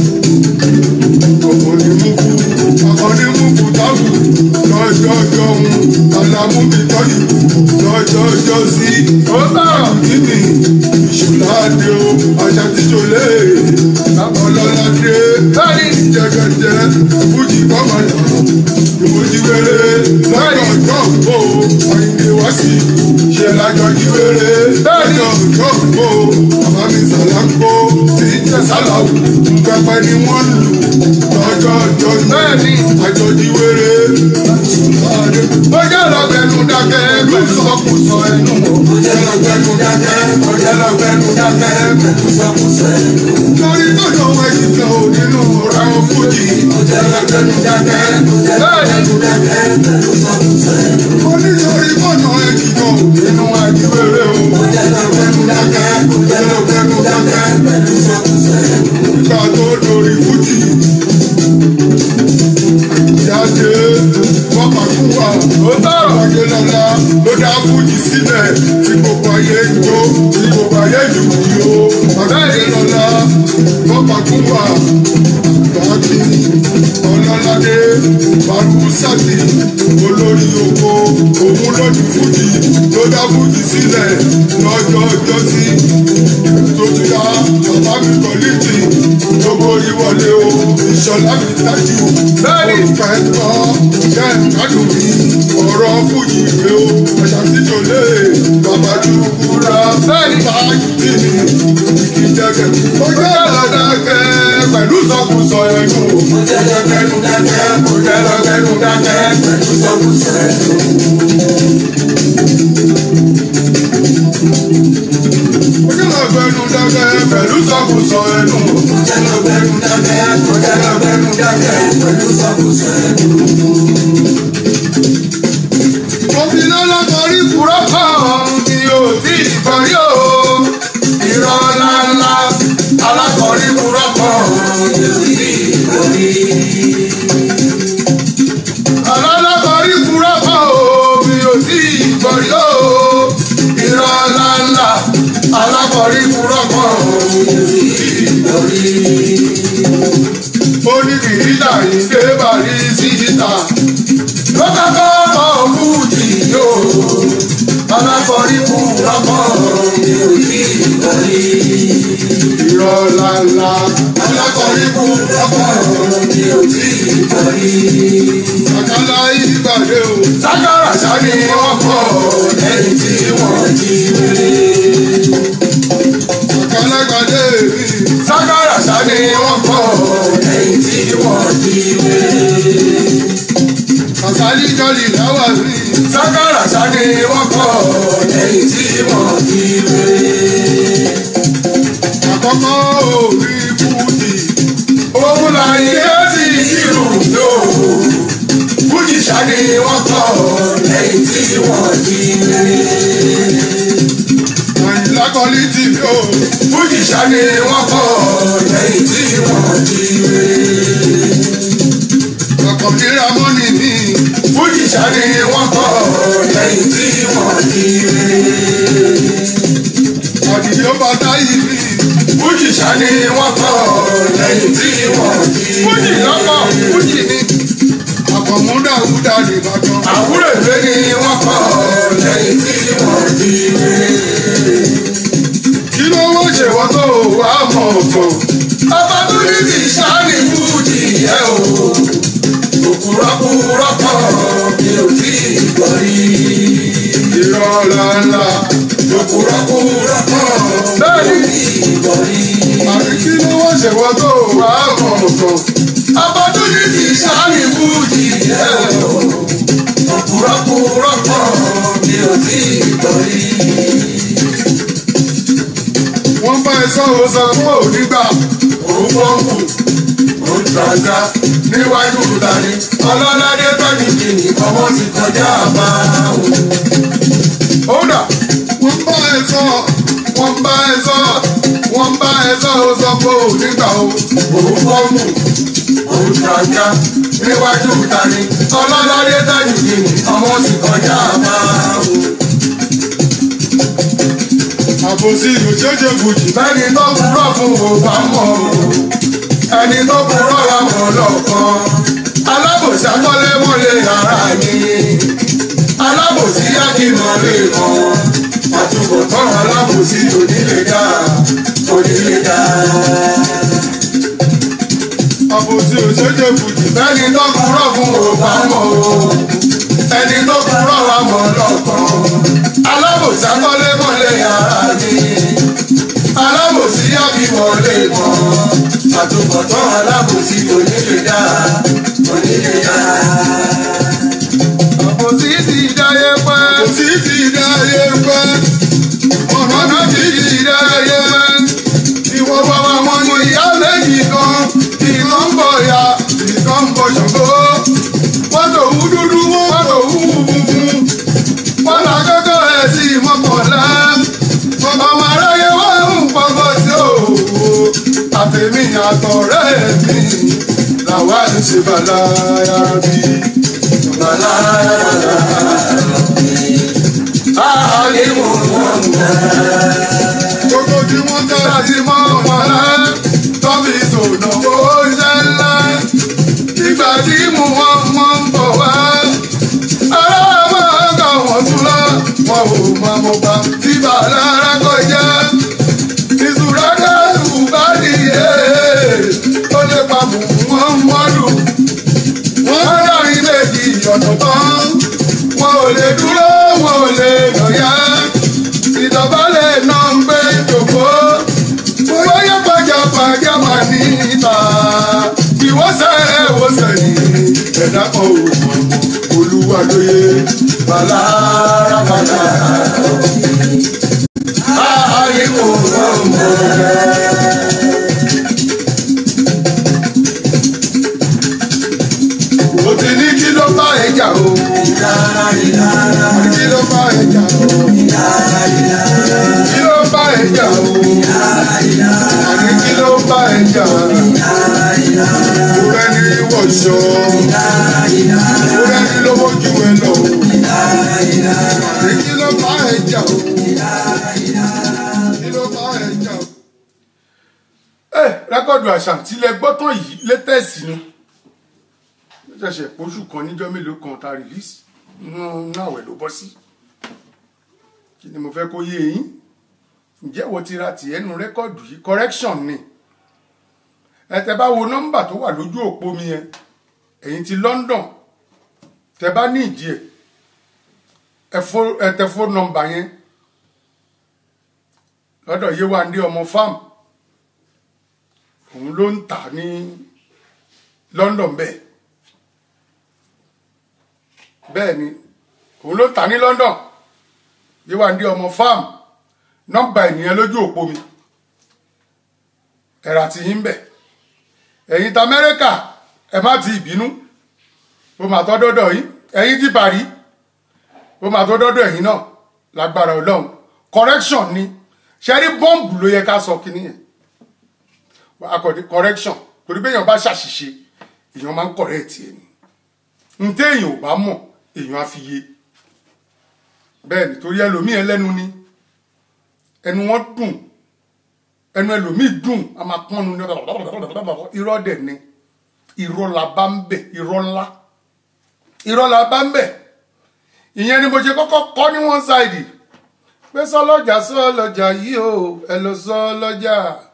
Ọ̀pọ̀ ni mú kú. Àkọ́ ni mú kú tábù. Lọ́jọ́ ọjọ́ òun. Àlàmú mi tọ́jú. Lọ́jọ́ ọjọ́ sí. Ó tọrọ. Kíni ìṣòládé o, àṣà tíjọlé, ọlọ́ládé, Bẹ́ẹ̀ni. jẹgẹjẹ, fújì kọ́mọ̀dà, ìwòjì wéré, lọ́jọ́ ọjọ́ òpó, àyìnbí wá sí, ṣe lájọ jí wéré, lọ́jọ́ ọjọ́ òpó, bàbá mi sàlákó, tí ń jẹ sálàwù, pẹpẹ ni wọ́n lù, lọ́jọ́ ọjọ́ Bẹ́ẹ̀ni. àjọjí wéré, ìṣòládé. Ó jẹ́ lọ́gbẹ̀nu dákẹ́ pẹ̀lú sọkùsọ ẹnu. Mo jẹ́ lọ gbẹnu dákẹ́. Mo jẹ́ lọ gbẹnu dákẹ́ pẹ̀lú sọkùsọ ẹnu. lórí tọ́jú ọmọ ẹ̀yìn kan ò nínú ọ̀rọ̀ àwọn fújì. Mo jẹ́ lọ gbẹnu dákẹ́. Mo jẹ́ lọ gbẹnu dákẹ́ pẹ̀lú sọkùsọ ẹnu. mo ní lórí tọ́jú ẹ̀yìn kan ò nínú ajíwèrè o. Mo jẹ́ lọ gbẹnu dákẹ́. Mo jẹ́ lọ gbẹnu dákẹ́ pẹ̀lú sọkùsọ ẹnu. ìgbà tó lórí fújì. ìyáde wọ́n kà fún wa. Ó tọrọ. ọmọdé lọ́la ló dá fújì sílẹ̀ tí gbogbo ayé ń jó tí gbogbo ayé jù kí o. ọmọdé lọ́la wọ́n kà fún wa. Gbàgbé ọlọ́ládé Barúsàtì olórí oko òun lọ́dún fújì ló dá fújì sílẹ̀ lọ́jọ́ ọjọ́ sí. tó ti dá bàbá mi kọ́lìtì gbogbo ìwọlé o ìṣọ̀lá mi dájú. Bẹ́ẹ̀ni. olùfẹ́ tọ́ jẹ́ ìgbádùn mi ọ̀rọ̀ fújì rẹ o àṣà tíjọlé bàbá dúkúra Bẹ́ẹ̀ni. báyìí tì mí ìkíjẹ́gẹ́. ó Ó jẹ́ jẹ́ lọ́dákẹ́ pẹ̀lú sọkùsọ ẹnu. Mo jẹ́ lọ gbẹnu dákẹ́. Mo jẹ́ lọ gbẹnu dákẹ́ pẹ̀lú sọkùsọ ẹnu. ó jẹ́ lọ́gbẹ́nu dákẹ́ Pẹ̀lú sọkùsọ ẹnu. Mo jẹ́ lọ gbẹnu dákẹ́. Mo jẹ́ lọ gbẹnu dákẹ́ pẹ̀lú sọkùsọ ẹnu. mo fi lọ́lọ́ kọrí Kúrọ́ kan ni ò tí ì kọrí o. Irọ́ ńláńlá alákọ̀ọ́rí kúrọ́ kan ni ò tí ì kọrí. Alákọ̀ọ́rí kúrọ́ kan o mi ò tí ì kọrí o. Irọ́ ńláńlá alákọ̀ọ́rí kúrọ́ kan ni ò tí ì kọrí. Ó ní kìrìtà yìí dé bàrí síta ló kọ́kọ́ mọ fújì yóò alákọ̀ọ́rí kú lọ́kọ̀ mi ò tí ì kọ́rí. irọ́ lánlá alákọ̀ọ́rí kú lọ́kọ̀ mi ò tí ì kọ́rí. àkàlà ìgbàdé o. sákàrà sani wọ́n kọ́ lẹ́yìn tí wọ́n jí wéré. àkàlà ìgbàdé mi. sákàrà sani wọ́n kọ́ lẹ́yìn tí wọ́n jí wéré. àkàlì jọlì láwà mi. sákàrà sani wọ́n kọ́ lẹ́yìn tí wọ́n jí wéré. àkọ́kọ́ orí fújì. òun là ń yé sí irú yóò fújì ṣáni wọ́n kọ́ lẹ́yìn tí wọ́n jí lérè. àyìnlá kọ́lí tì mí o. fújì ṣáni wọ́n kọ́ lẹ́yìn tí wọ́n jí lérè. àkàndínlá mọ́nì mi. fújì sani wọ́n kọ́ lẹ́yìn tí wọ́n ní rere. àdìyó bàtà yìí mi. fújì sani wọ́n kọ́ lẹ́yìn tí wọ́n ní rere. fújì lọ́kọ̀ fújì ni. àkànmúdà wúdà nìbàdàn. àwúrò ìwé ni wọ́n kọ́ lẹ́yìn tí wọ́n ní rere. kí ló wọ́n ṣe ṣèwọ́n tó wà mọ̀ ọ̀gbọ̀n. ọba tó ní ti sani fújì yẹ o. òkúrọ́kúrọ́ kan mi ò tí ì gbọ́ rí. irọ́ ńláńlá. òkúrọ́kúrọ́ kan bẹ́ẹ̀ni mi ò tí ì gbọ́ rí. àbí kí ló wọ́n ṣe wọ́n tó wà á mọ̀ ọ̀tọ̀. opportunity sani fújì yẹ o. òkúrọ́kúrọ́ kan mi ò tí ì gbọ́ rí. wọ́n bá ẹ sọ ọ́ sọ fún ònígbà. òun fọ́nkù òun tàǹgà níwájú ìtàní ọlọ́ládé tọ́jú kìíní ọmọ ti kọjá àbáwò. ó dà wọ́n bá ẹ sọ wọ́n bá ẹ sọ wọ́n bá ẹ sọ ọ́ sọ fún ònígbà o. òun fọ́nkù òun tàǹgà níwájú ìtàní ọlọ́ládé tọ́jú kìíní ọmọ ti kọjá àbáwò. àbòsí òjòjò bùjì. bẹ́ẹ̀ni tó kúrọ̀ fún òbá mọ̀ o ẹni tó kúrọ̀ wà mọ̀ lọ́kàn alábòsí akọ́lé mọ́lẹ̀ ara mi alábòsí akínà lè mọ̀ àtúbọ̀tán alábòsí onílé dá onílé dá. àbòsí òjòjò bùjì. bẹ́ẹ̀ni tó kúrọ̀ fún òbá mọ̀ o ẹni tó kúrọ̀ wà mọ̀ lọ́kàn alábòsí akọ́lé mọ́lẹ̀ ara mi alábòsí àbímọ lè mọ àtúbọ̀tán alábòsí onílé dá onílé dá. àbòsí ti dáyé pẹ́ àbòsí ti dáyé pẹ́. ọ̀nà ọ̀nà ti tí ti dáyé pẹ́ ìwọ ìwọ bàbá wọn ní ìyá méjì kan ìkan ń bọ̀ ya ìkan ń bọ̀ ṣògo wọ́n tó wú dúdú wọ́n tó wú funfun wọ́n là kọ́kọ́ ẹ̀ sí mọ́kànlá ọmọ aráyé wọ́n ń pọ́kọ́ sí òwò àtẹ̀mí àtọ̀rẹ́ mi làwa ń ṣe bàláyà bí. bàláyà bí. ààyè mò ń wọ̀n gbogbo tí wọ́n tẹ́ láti mọ́ ọ̀pọ̀lá tọ́bí sòdò ó ṣe ńlá. Ìgbà tí mo wọ́n mọ́ ń bọ̀ wá. Ará máa kà wọ́n tún lọ. Wọ́n ò mọ mo bá tí bàálà ara kọjá. Ìṣúra káàdù bá nìyé. Ó lè pa mù wọ́n mọ́dù. Wọ́n dárin méjì ọ̀nà tán. Wọ́n ò lè dúró, wọ́n ò lè lọ́yà ìdọ̀bálẹ̀ náà ń gbé jòkó. bóyá pàjápàjá máa ní ìta. ìwọ́sẹ̀ ẹ̀wọ̀sẹ̀ ní ẹ̀dá kan ò mọ̀ olúwa lóye. bàlá bàlá ààyè kò rọrùn. mo ti ní kí ló bá ẹ jà o. kí ló bá ẹ jà o. kí ló bá ẹ jà o. àní kí ló bá ẹ jà o. mo fẹ́ ní wọ̀ṣọ́. mo fẹ́ ní lówó ju ẹ lọ. àní kí ló bá ẹ jà o. kí ló bá ẹ jà o. ẹ rẹ́kọ̀dù àṣàntí lẹ gbọ́ tán yìí létẹ̀sì ni ó ṣẹ̀ṣẹ̀ pósù kan níjọ́ mélòó kan ta release nínú àwẹ̀ ló bọ́ sí kí ni mo fẹ́ kó yé yín ǹjẹ́ wo ti ra tìẹ́ nu rẹ́kọ̀dù yìí correction ni ẹ tẹ bá wo nọ́mbà tó wà lójú òpó mi yẹn ẹ̀yin ti London tẹ bá ní ìdí ẹ̀ ẹ fó- ẹ tẹ fóònù nọ́mbà yẹn lọ́dọ̀ Yéwándé ọmọ farm òun ló ń tà ní London bẹ́ẹ̀ bẹ́ẹ̀ ni òun ló ń tà ní London Yéwándé ọmọ farm nọ́mbà ènìyàn lójú òpó mi ẹ̀rà tí yín bẹ̀ ẹ̀yin ta Amẹ́ríkà ẹ má ti ìbínú ó máa tọ́ dọ́dọ̀ yín ẹ̀yin ti Paris ó máa tọ́ dọ́dọ̀ ẹ̀yin náà lágbára Ọlọ́run correction ni ṣẹ́rí bọ́ǹbù ló yẹ ká sọ kínní yẹn akọ̀dé correction torí bẹ́ẹ̀ yẹn bá ṣàṣìṣe èèyàn máa ń correct ẹ̀ ni n téèyàn ò bá mọ̀ èèyàn á fi yé bẹ́ẹ̀ ni torí ẹlòmíì ẹlẹ́nu ni ẹnu wọn dùn ẹnu ẹlòmíì dùn a máa pọ́nnu ní irọ́ dẹ̀ ni irọ́ la bá ń bẹ̀ irọ́ ńlá irọ́ la bá ń bẹ̀ ìyẹn ni mo ṣe kọ́kọ́ kọ́ ní one side pé sọlọ́jà sọlọ́jà yìí o ẹ lọ sọlọ́jà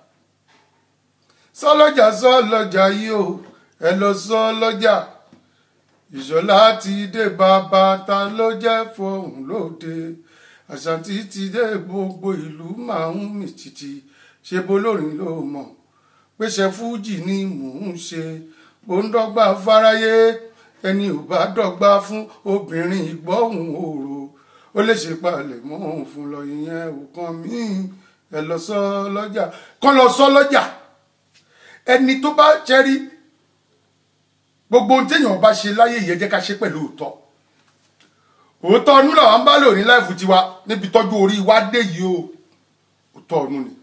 sọlọ́jà sọlọ́jà yìí o ẹ lọ sọlọ́jà ìṣọ̀lá ti dé bàbá ta ló jẹ́ fọhùn lóde àṣàntì ti dé gbogbo ìlú máa ń mì títì ṣe bolórin ló mọ̀ pé ṣe fújì ni mò ń ṣe bó ń dọ́gba fáráyé ẹni ò bá dọ́gba fún obìnrin ìgbọ́hùn òru ó lè ṣe palẹ̀ mọ́ òun fún lọ ìyẹn òkan míì ẹ lọ sọ lọ́jà kán lọ sọ lọ́jà ẹni tó bá jẹ́rí gbogbo ohun téèyàn bá ṣe láyé yẹn jẹ́ ká ṣe pẹ̀lú òótọ́ òótọ́ ọdún làwọn bá lò ní láìfù tiwa níbi tọ́jú orí wa dé yìí o òótọ́ ọdún ni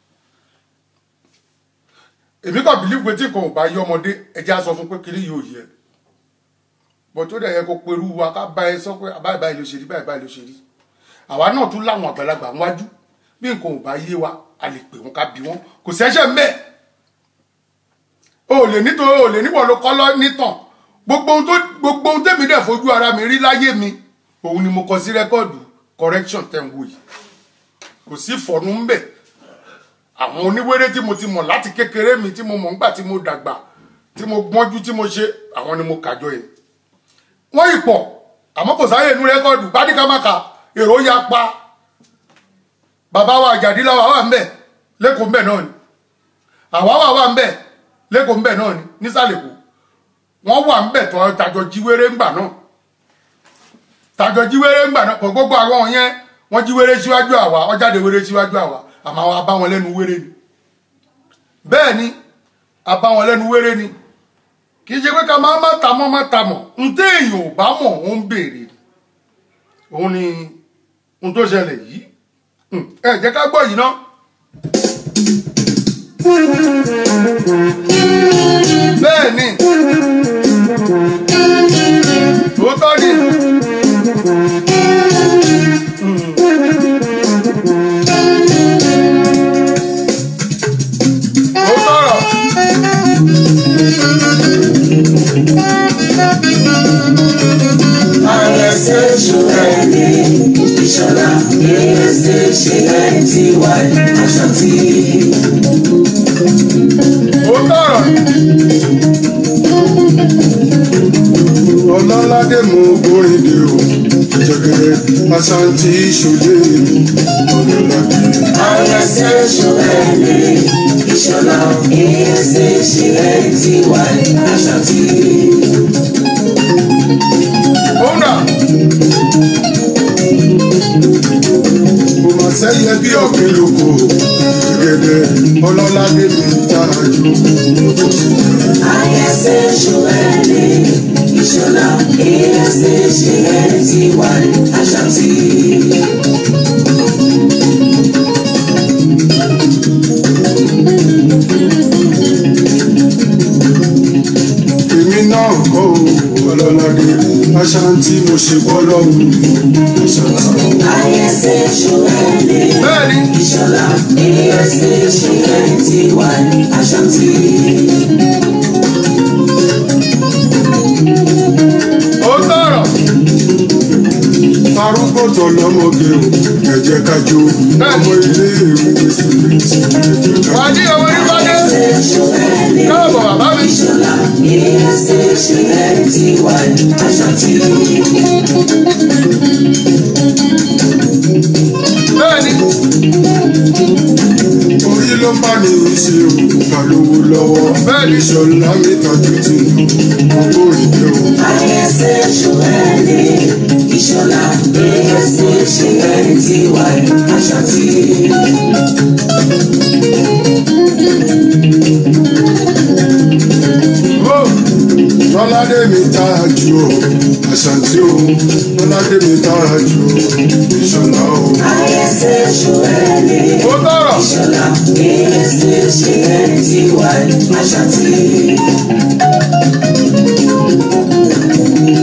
èmi kàn bìlíf pé tí nǹkan ò bá yé ọmọdé ẹjẹ́ á sọ fún pé kiri yóò yẹ bọ̀ tó dẹ̀ yẹ kó perú wa ká bá ẹ sọ pé báyìí báyìí ló ṣe rí báyìí báyìí ló ṣe rí àwa náà tún láwọn àgbàlagbà wájú bí nǹkan ò bá yé wa a lè pè wọn ká bí wọn kò sẹ́sẹ̀ mbẹ́ o lè nítorí o lè níwọ̀ ló kọ́ lọ nítàn gbogbo ohun tó gbogbo ohun tèmi dẹ̀ fojú ara mi rí láyé mi òun ni mo kọ sí rẹ́kọ̀dù correction tẹ̀ ń wò yìí kò sí fọ̀nù ń bẹ̀ àwọn oníwéré tí mo ti mọ̀ láti kékeré mi tí mo mọ̀ ńgbà tí mo dàgbà tí mo gbọ́njú tí mo ṣe àwọn ni mo kàjọ yẹn wọ́n yìí pọ̀ àmọ́ kò sáyè inú rẹ́kọ̀dù bádìkámáka èrò ya pa bàbá wa àjàdí làwà wà ń bẹ̀ lẹ́kọ̀ọ́ ń bẹ̀ náà ni àwa wà wà ń bẹ̀ lẹ́kọ̀ọ́ ń bẹ̀ náà ni nísàlẹ̀ kù wọ́n wà ń bẹ̀ tọ́ tajọ jíwéré ńgbà náà tajọ jíwéré ńgbà náà kò gbogbo àwọn yẹn wọ́n jíwéré síwájú àwa ọjáde wéré síwájú àwa àmọ́ àwọn abá wọn lẹ́nu wéré ni bẹ́ẹ̀ ni abá wọn lẹ́nu wéré ni kì í ṣe pé ká máa má ta mọ́ má ta mọ̀ n tẹ́ èèyàn ò bá mọ̀ ó ń béèrè òun ni ohun tó ṣẹlẹ̀ yìí ẹ jẹ́ ká gbọ́ yìí ná. bẹ́ẹ̀ ni òótọ́ ni. òótọ́ ọ̀rọ̀. àrẹsẹ̀ ṣùgbọ́n ẹni ìṣọ̀lá ìrẹsẹ̀ ṣe ẹ̀ ti wà aṣọ tí. òótọ́ ọ̀rọ̀. ọlọ́ládé mú oríde o jẹjẹrẹ asanti ṣòye ọlọ́ládé. àrẹsẹ̀ ṣùgbọ́n ẹni ìṣọ̀lá ìrẹsẹ̀ ṣe ẹ̀ ti wà aṣọ tí. òun náà kò mà sẹ́yẹ bí òkè lóko gẹ́gẹ́ ọlọ́ládé mi ta jù. àrẹsẹ̀ ṣùgbọ́n ẹni ìṣọ̀lá ìrẹsẹ̀ ṣe ẹ̀ ti wà aṣọ tí. èmi náà kọ́ o ọlọ́ládé aṣántí mo ṣe bọ́ lọ́hùn aṣántí. àrẹsẹ̀ ṣùgbọ́n ẹni. bẹ́ẹ̀ ni Ìṣọ̀lá ìrẹsì ṣe ẹ̀ ti wà aṣọ tí. òótọ́ ọ̀rọ̀. arúgbó tó lọ́mọge o ẹ̀jẹ̀ kájọ ọmọ ilé ìwé student ẹ̀jẹ̀ wà kájọ. ní ọmọ onífàdé káàbọ̀ bàbá mi. Ìṣọ̀lá ìrẹsì ṣe ẹ̀ ti wà aṣọ tí. bẹ́ẹ̀ ni orí ló bá ní í ṣe òkúta lówó lọ́wọ́ Bẹ́ẹ̀ ni. ìṣọ̀lá mi tọ́jú ti lù gbogbo ìdè o. Àyẹ̀sẹ̀ ṣùgbẹ́ni Ìṣọ̀lá ìrẹsì ṣe ẹ̀ ti wà aṣọ tí. ó lọ́ládé mi tára jù o àṣàntí o lọ́ládé mi tára jù o ìṣọ̀lá o. Àyẹ̀sẹ̀ ṣùgbẹ́ni òótọ́ ọ̀rọ̀. Ìṣọ̀lá ìrẹsì ṣe ẹ̀ ti wà aṣọ tí.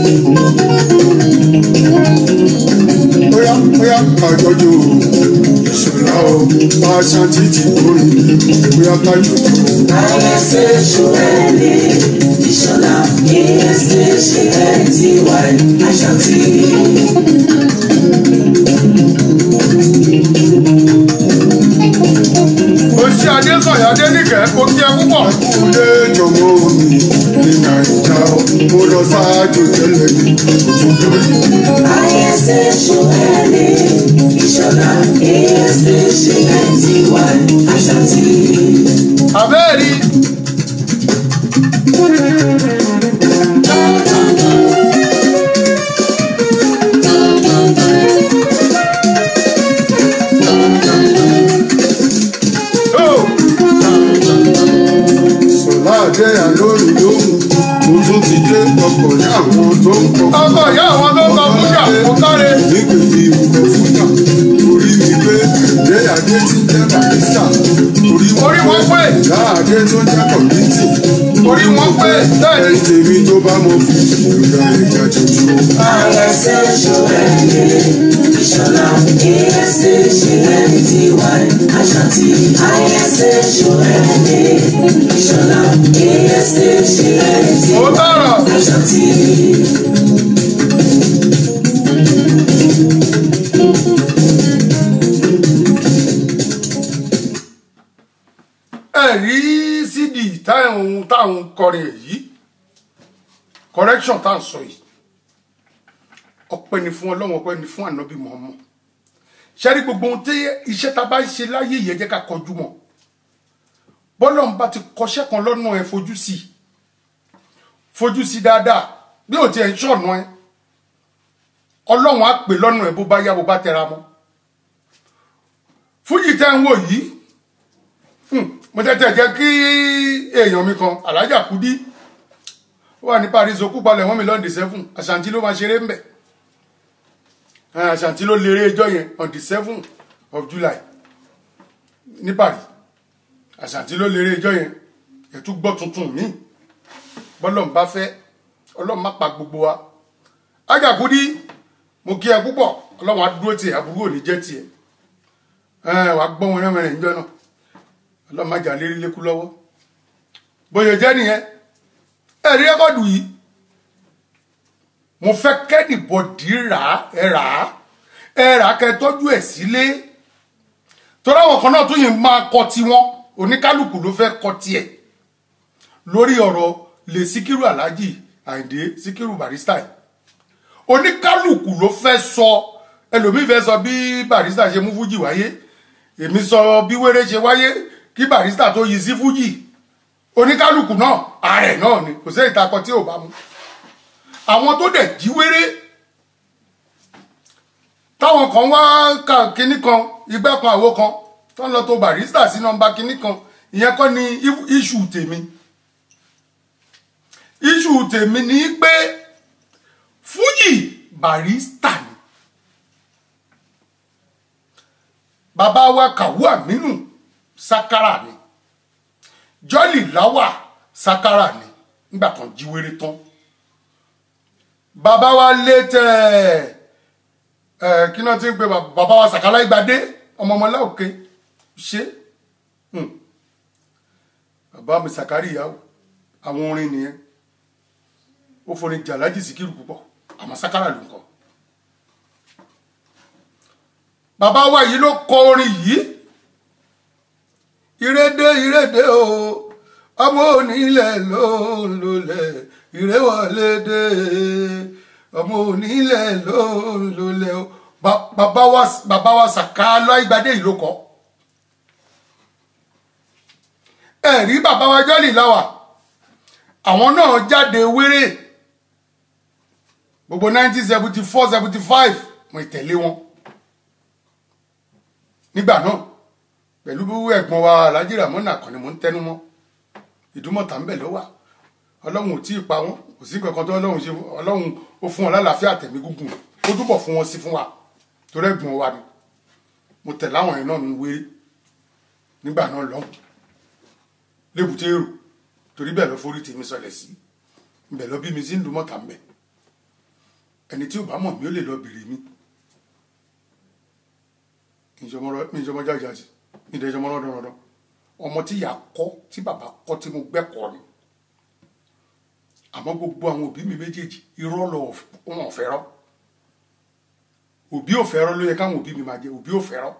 jọjọ ìṣọ̀lá o pàṣẹ títí orí bóyá ká jọjọ. ayẹsẹ̀ ṣùgbẹ́ni ìṣọ̀lá ìyẹsẹ̀ ṣe ẹ̀ ti wà àṣàtì. òṣì adésọ̀yà adénìkẹ́ kò kí ẹ púpọ̀. Kúlé jọmọ mi ní Nàìjà o, mo lọ sáájú tẹ́lẹ̀ ní òtútù yìí. ayẹsẹ̀ ṣùgbẹ́ni ìṣọ̀lá ìyẹsẹ̀ ṣe ẹ̀ ti wà àṣàtì. àbẹ́ẹ̀rí ó Sọlá àdé àlórí lóhùn, mo tún ti dé ọkọ̀ ní àwọn tó ń kọ. ọkọ̀ ìyá àwọn tó ń kọ fújà kò káre. Nígbèdì ìwúkọ̀ fújà, orí mi pé ìdé àdé ti jẹ́ barista. Orí wọn pé. Ìyá àdé tó jẹ́ kọ̀mítì. orí wọn pé bẹ́ẹ̀ ni Tèmi tó bá mọ fún ìgbà ìjà tuntun. ayẹsẹ̀ ṣùgbẹ́ni ìṣọ̀lá ìyẹsẹ̀ ṣe ẹ̀ ti wà àṣàtì. ayẹsẹ̀ ṣùgbẹ́ni ìṣọ̀lá ìyẹsẹ̀ ṣe ẹ̀ ti ó wà tọrọ àṣàtì. ẹ rí cd táwọn táwọn kọrin èyí correction tá à ń sọ yìí ọpẹ́ ni fún Ọlọ́run ọpẹ́ ni fún ànábì mọọmọ ṣẹrí gbogbo ohun tí iṣẹ́ tá a bá ń ṣe láyé yìí ẹ jẹ́ ká kọjú mọ́ bọ́lọ́run bá ti kọṣẹ́ kan lọ́nà ẹ fojú sí i fojú sí i dáadáa bí ò tiẹ̀ ń ṣọ̀nà ẹ Ọlọ́run á pè lọ́nà ẹ bó bá yá bó bá tẹra mọ́ fújì tẹ́ ń wò yìí mo tẹ́tẹ́ jẹ́ kí èèyàn mi kan alájà kúdí ó wà ní paris okú palẹ̀ wọ́n mi lọ́ndì seven àṣàǹtí ló máa ṣeré ń bẹ̀ àṣàǹtí ló léré ẹjọ́ yẹn on the seven of july ní paris àṣàǹtí ló léré ẹjọ́ yẹn ẹ̀tún gbọ́ tuntun mi bọ́lọ́n bá fẹ́ ọlọ́run má pa gbogbo wa ájà kúdí mo kí ẹ púpọ̀ ọlọ́run á dúró tiẹ̀ àbúrò ò ní jẹ́ tiẹ̀ wàá gbọ́ wọn rẹ́mẹrẹ níjọ́ náà ọlọ́run má jà lérí lékú lọ́wọ́ bóyá jẹ́ nìyẹn ẹ̀rí rẹ́kọ̀dù yìí mo fẹ́ kẹ́nìbọ̀dì rà á ẹ rà á ẹ rà á kẹ́ tọ́jú ẹ̀ sílé torí àwọn kan náà tó yìí máa kọ tiwọn oníkálukú ló fẹ́ kọ tiẹ̀ lórí ọ̀rọ̀ lè síkírù aláàjì àìdé síkírù barista yìí oníkálukú ló fẹ́ sọ ẹlòmíì fẹ́ sọ bí barista ṣe mú fújì wáyé èmi sọ bí wéré ṣe wáyé kí barista tó yí sí fújì oníkálukú náà ààrẹ náà ni kò sí ìtakọ tí ò bá mu àwọn tó dẹ̀ jí wéré táwọn kan wá ka kinní kan igbá kan àwo kan tó ń lọ tó barista sí nọ́mbà kinní kan ìyẹn kọ́ ni iṣu tèmi iṣu tèmi ni pé fújì barista ni bàbá wa kàwú àmínú sakara ni jọ́lì láwà sakara ni nígbà kan jí wéré tán bàbá wa lé tẹ ẹ kí náà ti ń pe bàbá wa sàkálà ìgbàdé ọmọ ọmọlá òkè ṣe bàbá mi sàkárì ìyàwó àwọn orin nìyẹn ó forin jàlájì síkírù púpọ̀ àmọ́ sakara ló ń kọ bàbá wa yìí ló kọ orin yìí ìrédé ìrédé o ọmọ onílẹ̀ ló ń lulẹ̀ ìréwọlédé ọmọ onílẹ̀ ló ń lulẹ̀ o bàbá wa bàbá wa sàká lọ́ìgbàdé yìí ló kọ ẹ̀rí bàbá wa jọ́lì láwà àwọn náà jáde wéré gbogbo nineteen seventy four seventy five mo tẹ̀lé wọn nígbà náà pẹ̀lú ẹ̀gbọ́n wa alhaji ramona kan ni mo ń tẹnu mọ́ ìdúmọ̀tà ń bẹ̀ ló wà ọlọ́run ò tí ì pa wọ́n kò sí kankan tó ọlọ́run ṣe ọlọ́run ó fún wọn lálàáfíà tẹ̀mí gúngùn ó túbọ̀ fún wọn sí fún wa torí ẹ̀gbọ́n wa ni mo tẹ̀ láwọn yẹn náà ń wéré nígbà náà lọ́hùn lébùté èrò torí bẹ́ẹ̀ lọ forí tèmi sọlẹ̀ sí bẹ́ẹ̀ lọ bí mi sí ń dúmọ̀tà ń bẹ̀ ẹni tí ò bá mọ̀ mí ó lè lọ bèrè mi ìjọmọ jájájì ìdẹjọmọ lọdọọdọ ọmọ tí ìyá kọ́ tí bàbá kọ́ tí mo gbẹ́kọ̀ọ́ ni àmọ́ gbogbo àwọn òbí mi méjèèjì irọ́ lọ wọn ò fẹ́rọ́ òbí ò fẹ́rọ́ ló yẹ káwọn òbí mi máa jẹ òbí ò fẹ́rọ́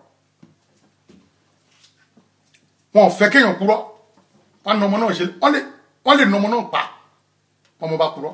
wọn ò fẹ́ kéèyàn purọ́ wọn nà ọmọ náà ṣe wọn lè wọn lè nà ọmọ náà pa ọmọ bá purọ́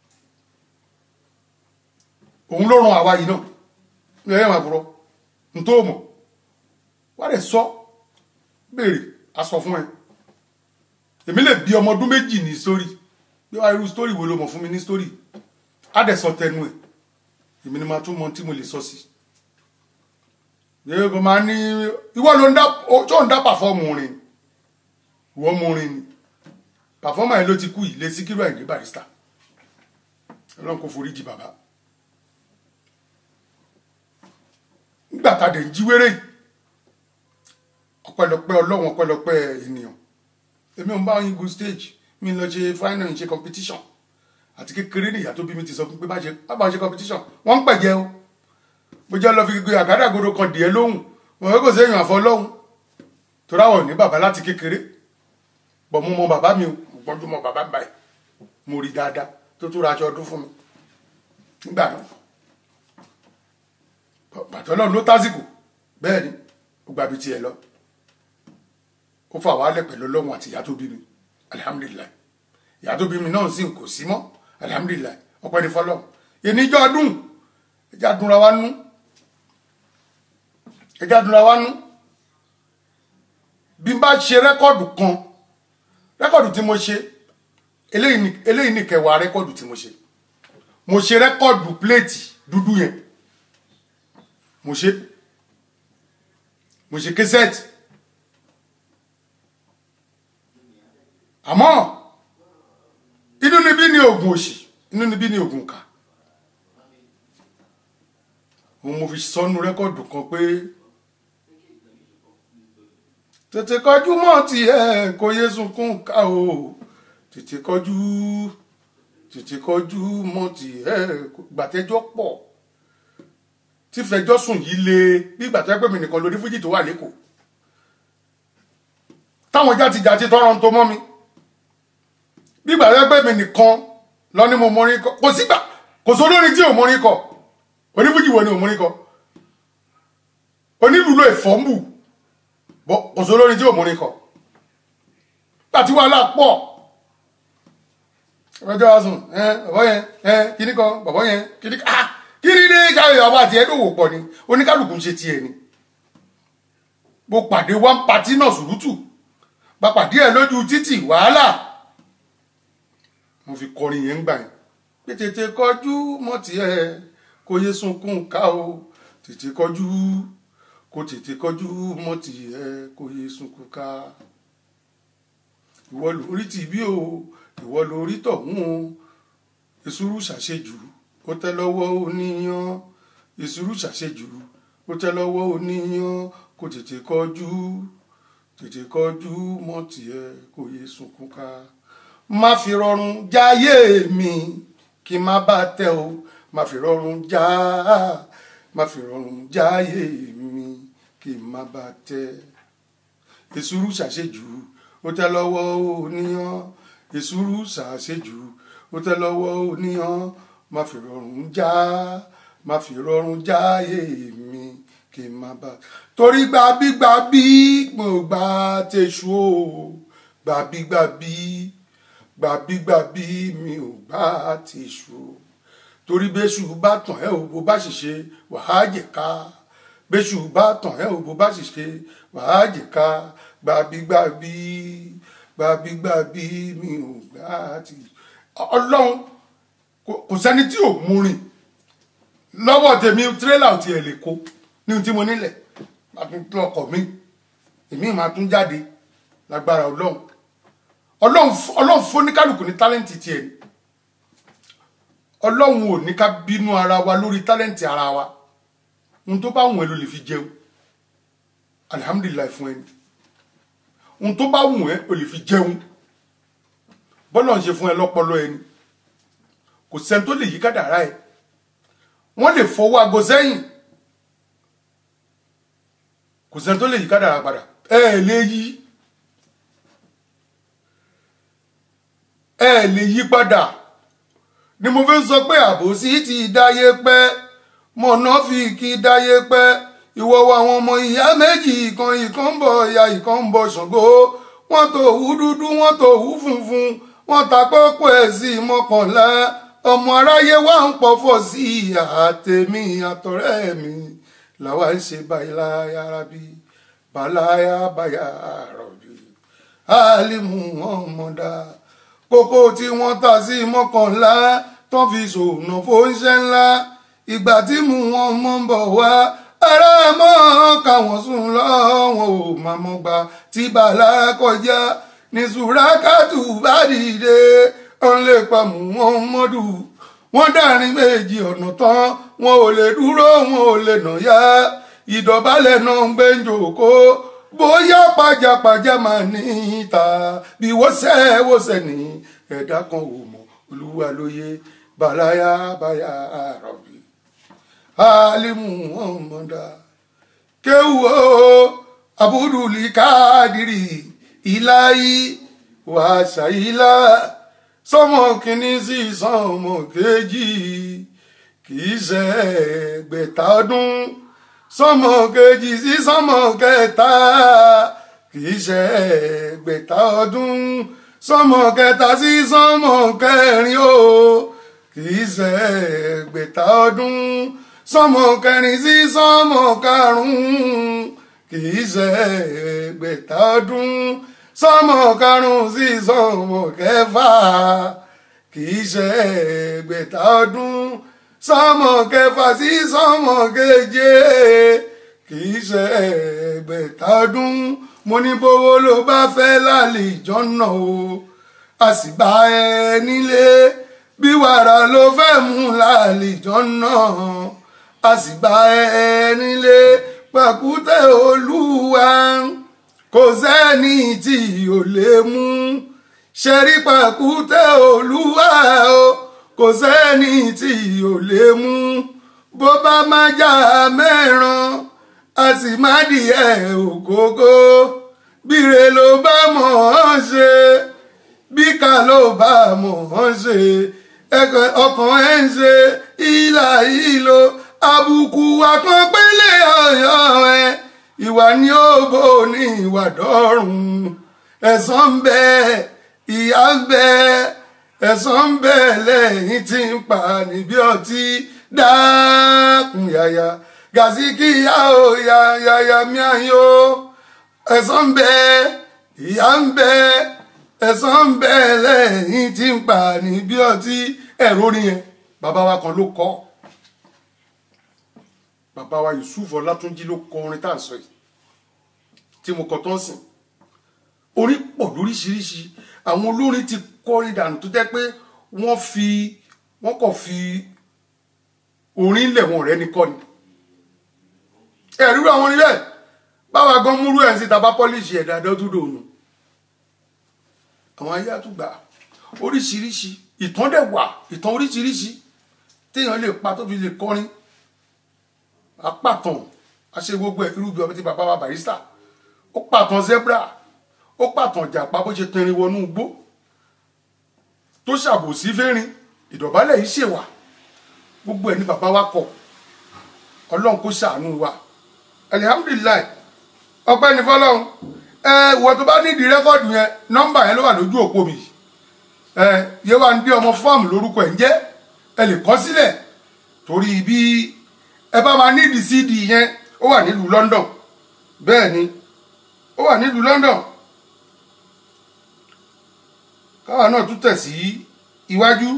òun ló ran àwa yìí náà ní ẹ̀yẹ́ máa purọ́ n tó mọ̀ wọ́n lè sọ béèrè a sọ fún ẹ èmi lè bí ọmọ ọdún méjì ní sórí bí wàá irú sítórì wo ló mọ̀ fún mi ní sítórì á dẹ̀ sọ tẹnu ẹ̀ èmi ni máa tún mọ tí mo lè sọ sí yẹ́n kò máa ní ìwọ ló ń dá tó ń dá pàfọ́ọ̀mù rìn ìwọ mú rìn ni pàfọ́ọ̀mù yẹn ló ti kú yìí lé Síkírù Àyìndé Barrister ọlọ́run kò forí jì bàbá nígbà tá a dẹ̀ ń jí wéré yìí ọpẹ́lọpẹ́ ọlọ́run ọpẹ́lọpẹ́ ènìyàn èmi ò ń bá yín go stage mi lọ ṣe final ṣe competition àti kékeré ní ìyá tó bí mi ti sọ fún pé bá ṣe bá ṣe competition wọ́n ń pẹ̀jẹ́ o mo jẹ́ lọ fi gbé àgádágodo kan dìé lóhùn mo fẹ́ kò sí èèyàn àfọ lọ́hùn torí àwọn ò ní bàbá láti kékeré bọ̀ mo mọ bàbá mi o mo gbọ́dọ̀ mọ bàbá báyìí mo rí dáadáa tó tó ra aṣọ ọdún fún mi nígbà náà bàtọ́ ọlọ́run ló tásìkò bẹ́ẹ̀ ni ó gbàbí tiẹ̀ lọ ó fà wálẹ̀ pẹ̀lú ọlọ́run àti ìyá tó bí mi alihamudulilayi ìyá tó bí mi náà sì kò sí mọ́ alihamudulilayi ọpẹ́ ní fọlọ́ ìníjọ́ ọdún ẹja dunra wa nú ẹja dunra wa nú bí n bá ṣe rẹ́kọ̀dù kan rẹ́kọ̀dù tí mo ṣe eléyìí ni eléyìí ni kẹwàá rẹ́kọ̀dù tí mo ṣe mo ṣe rẹ́kọ̀dù pléètì dúdú yẹn mo ṣe mo ṣe késẹ́ẹ̀tì àmọ́ inú níbí ni oògùn òṣì inú níbí ni oògùn kà òun mo fi sọnù rẹ́kọ̀dù kan pé tètè kọjú mọ́ tiẹ̀ kó yé sunkún ká o tètè kọjú tètè kọjú mọ́ tiẹ̀ gbàtẹ́jọ́ pọ̀ tí fẹjọ́ sùn yìí le bí gbàtẹ́ pé mi nìkan lórí fújì tó wà lẹ́kọ̀ọ́ táwọn játijàti tọrọ ń tó mọ́ mi gbígbà rẹ pé mi nìkan lọ ní mo mọrin kọ kò sígbà kò sólórin tí ò mọrin kọ onífújì wo ni ò mọrin kọ onílùlọ ìfọ́nbù kò sólórin tí ò mọrin kọ láti wàhálà pọ̀ ọjọ́ wa sùn ẹ bàbá yẹn ẹ kíní kan bàbá yẹn kíní kan ah kíní dé káyọ̀ àwọn àti ẹ̀dọ́wò pọ̀ ni oníkálukú ń ṣe tiẹ̀ ni mo pàdé one party náà sùrùtù bá pàdé ẹ̀ lójú títì wàhálà mo fi kọrin yẹn ń gbà yẹn pé tètè kọjú mọ́ tiẹ̀ kó yé sunkún ká o tètè kọjú kó tètè kọjú mọ́ tiẹ̀ kó yé sunkún ká ìwọ lórí tìbí o ìwọ lórí tọ̀hún o ìṣúrù ṣàṣejù ó tẹ́ lọ́wọ́ oníyan ìṣúrù ṣàṣejù ó tẹ́ lọ́wọ́ oníyan kó tètè kọjú tètè kọjú mọ́ tiẹ̀ kó yé sunkún ká má fi rọrùn jáyé mi kí n má bá tẹ o má fi rọrùn já má fi rọrùn jáyé mi kí n má bá tẹ ìṣúrù ṣàṣejù ó tẹ́ lọ́wọ́ oníyan ìṣúrù ṣàṣejù ó tẹ́ lọ́wọ́ oníyan má fi rọrùn já má fi rọrùn jáyé mi kí n má bá torí gbàbígbàbí mo gbà tẹ̀sù o gbàbígbàbí gbàbígbàbí mi ò gbà tẹ̀sù o torí bẹ́sù bá tàn ẹ́ o bó bá sì ṣe wàá jẹ̀ka bẹ́sù bá tàn ẹ́ o bó bá sì ṣe wàá jẹ̀ka gbàbígbàbí gbàbígbàbí mi ò gbà tẹ̀sù ọlọ́run kò sẹ́ni tí ò mú rìn lọ́wọ́ tèmi tírélà ò tiẹ̀ lè kó ní ohun tí mo nílẹ̀ máa tún tún ọkọ̀ mi èmi máa tún jáde lágbára ọlọ́run ọlọ́run ọlọ́run fún oníkálukú ní tálẹ́ǹtì tiẹ̀ ni ọlọ́run ò ní ká bínú ara wa lórí tálẹ́ǹtì ara wa ohun tó bá wùn ẹ́ ló lè fi jẹun alihamudulilayi fún ẹni ohun tó bá wùn ẹ́ ló lè fi jẹun bọ́lá ń ṣe fún ẹ lọ́pọlọ ẹni kò sẹ́ni tó lè yí kádàrá ẹ wọ́n lè fọwọ́ aago sẹ́yìn kò sẹ́ni tó lè yí kádàrá padà ẹ ẹ̀ lè yí ẹ ẹ̀ lè yí padà ni mo fi ń sọ pé àbòsí ti dáyé pẹ́ mọ̀nà fi kí dáyé pẹ́ ìwọ wa àwọn ọmọ ìyá méjì ìkan ìkan ń bọ̀ ìyá ìkan ń bọ̀ ṣàngó wọ́n tó hú dúdú wọ́n tó hú funfun wọ́n ta kókó ẹ̀ sí mọ́kànlá ọmọ aráyé wà ń pọ̀fọ̀ sí ìyá tèmi àtọ̀rẹ́ mi làwa ń ṣe báyìí rábí bàláyà báyà rọ̀bì alimu wọn mọ̀dá kókó tí wọ́n ta sí mọ́kànlá tó fi ṣòwò fóúnṣẹ́ ńlá ìgbà tí mú wọn mọ́ ń bọ̀ wá ará mọ́ káwọn sùn lọ́wọ́n ò máa mọ́ gbà tí bàlá kọjá ní sùrákàtù bá dìde ọ̀n lè pa mú wọn mọ́dù wọ́n dàrin méjì ọ̀nà tán wọn ò lè dúró wọn ò lè nà yá ìdọ̀bálẹ̀ náà ń gbé jòkó bóyá pajápajá máa ní ìta bí wọ́sẹ̀ wọ́sẹ̀ ní ẹ̀dá kan ò mọ̀ olúwa lóye bàláyà báyà rọ̀bì alimu ọmọdà kéwù o abuduli káàdìrì ìláyí wàṣàyílá sọmọ kìíní sí sọmọ kejì kìí ṣe ẹgbẹ̀ta ọdún sọmọ kejì sí sọmọ kẹta kìí ṣe ẹgbẹ̀ta ọdún sọmọ kẹta sí sọmọ kẹrin o kìí ṣe ẹgbẹ̀ta ọdún sọmọ kẹrin sí sọmọ karùnún kìí ṣe ẹgbẹ̀ta ọdún sọmọ karùnún sí sọmọ kẹfà kìí ṣe ẹgbẹ̀ta ọdún sọmọ kẹfà sí sọmọ keje kìí ṣe ẹgbẹ̀ta ọdún mo ní bówó ló bá fẹ́ lálejò náà o a sì bá ẹ nílé bí wàrà ló fẹ́ mú lálejò náà a sì bá ẹ nílé pàkúté olúwa kò sẹ́ni tí ò lè mú ṣẹ́rí pàkúté olúwa o kò sẹ́ni tí ò lè mú bó bá má já mẹ́ràn a sì má dìé ògógó bíre ló bá mọ̀ ọ́n ṣe bí ká ló bá mọ̀ ọ́n ṣe ọkàn ẹ̀ ń ṣe ìlà ìlò àbùkù àkànpélé ọ̀yọ́ ẹ̀ ìwà ni ó bò ní ìwà dọ́rùn ẹ̀san ń bẹ ìyà ń bẹ ẹ̀san ń bẹ lẹ́yìn tí ń pa níbi ọtí dákun yàyà gàzíkìyà ó yàyà miayo ẹ̀san ń bẹ ìyà ń bẹ ẹ̀san ń bẹ lẹ́yìn tí ń pa níbi ọtí ẹ̀rọ orin yẹn bàbá wa kan ló kọ́ bàbá wa Yusuf Ọlátúnjí ló kọ orin tá à ń sọ yìí tí mo kọ tó ń sìn orin pọ̀ lóríṣiríṣi àwọn olórin ti kọrin dànù tó jẹ́ pé wọ́n fi wọ́n kàn fi orin lẹ̀ wọ́n rẹ̀ ní kọ́ni ẹ̀rú àwọn orin bẹ́ẹ̀ báwa gan múrú ẹ̀ sí taba pọ́líṣì ẹ̀ dáadáa tó dòun àwọn ayé àtúgbà oríṣiríṣi ìtàn dẹ̀ wà ìtàn oríṣiríṣi téèyàn lè pa tó fi lè kọrin apàtàn àṣẹ gbogbo ẹ̀ irú bí ọmọ tí bàbá wa Barrister ó pàtàn zebra ó pàtàn jàpá bó ṣe tẹrin wọnú igbó tó ṣàbòsí fẹ́rin ìdọ̀bálẹ̀ yìí ṣèwà gbogbo ẹ̀ ní bàbá wa kọ ọlọ́run kó ṣàánú wa alihamudulilayi ọpẹ́ ní fọlọ́run ẹ ìwọ tó bá nídìí rẹ́kọ̀dù yẹn nọ́mbà yẹn ló wà lójú òpó mi ẹ Yéwándé ọmọ fọ́ọ̀mù lórúkọ ẹ̀ ń jẹ́ ẹ lè kọ sílẹ̀ torí bí ẹ bá máa nídìí cd yẹn ó wà nílùú London bẹ́ẹ̀ ni ó wà nílùú London káwa náà tún tẹ̀ sí iwájú.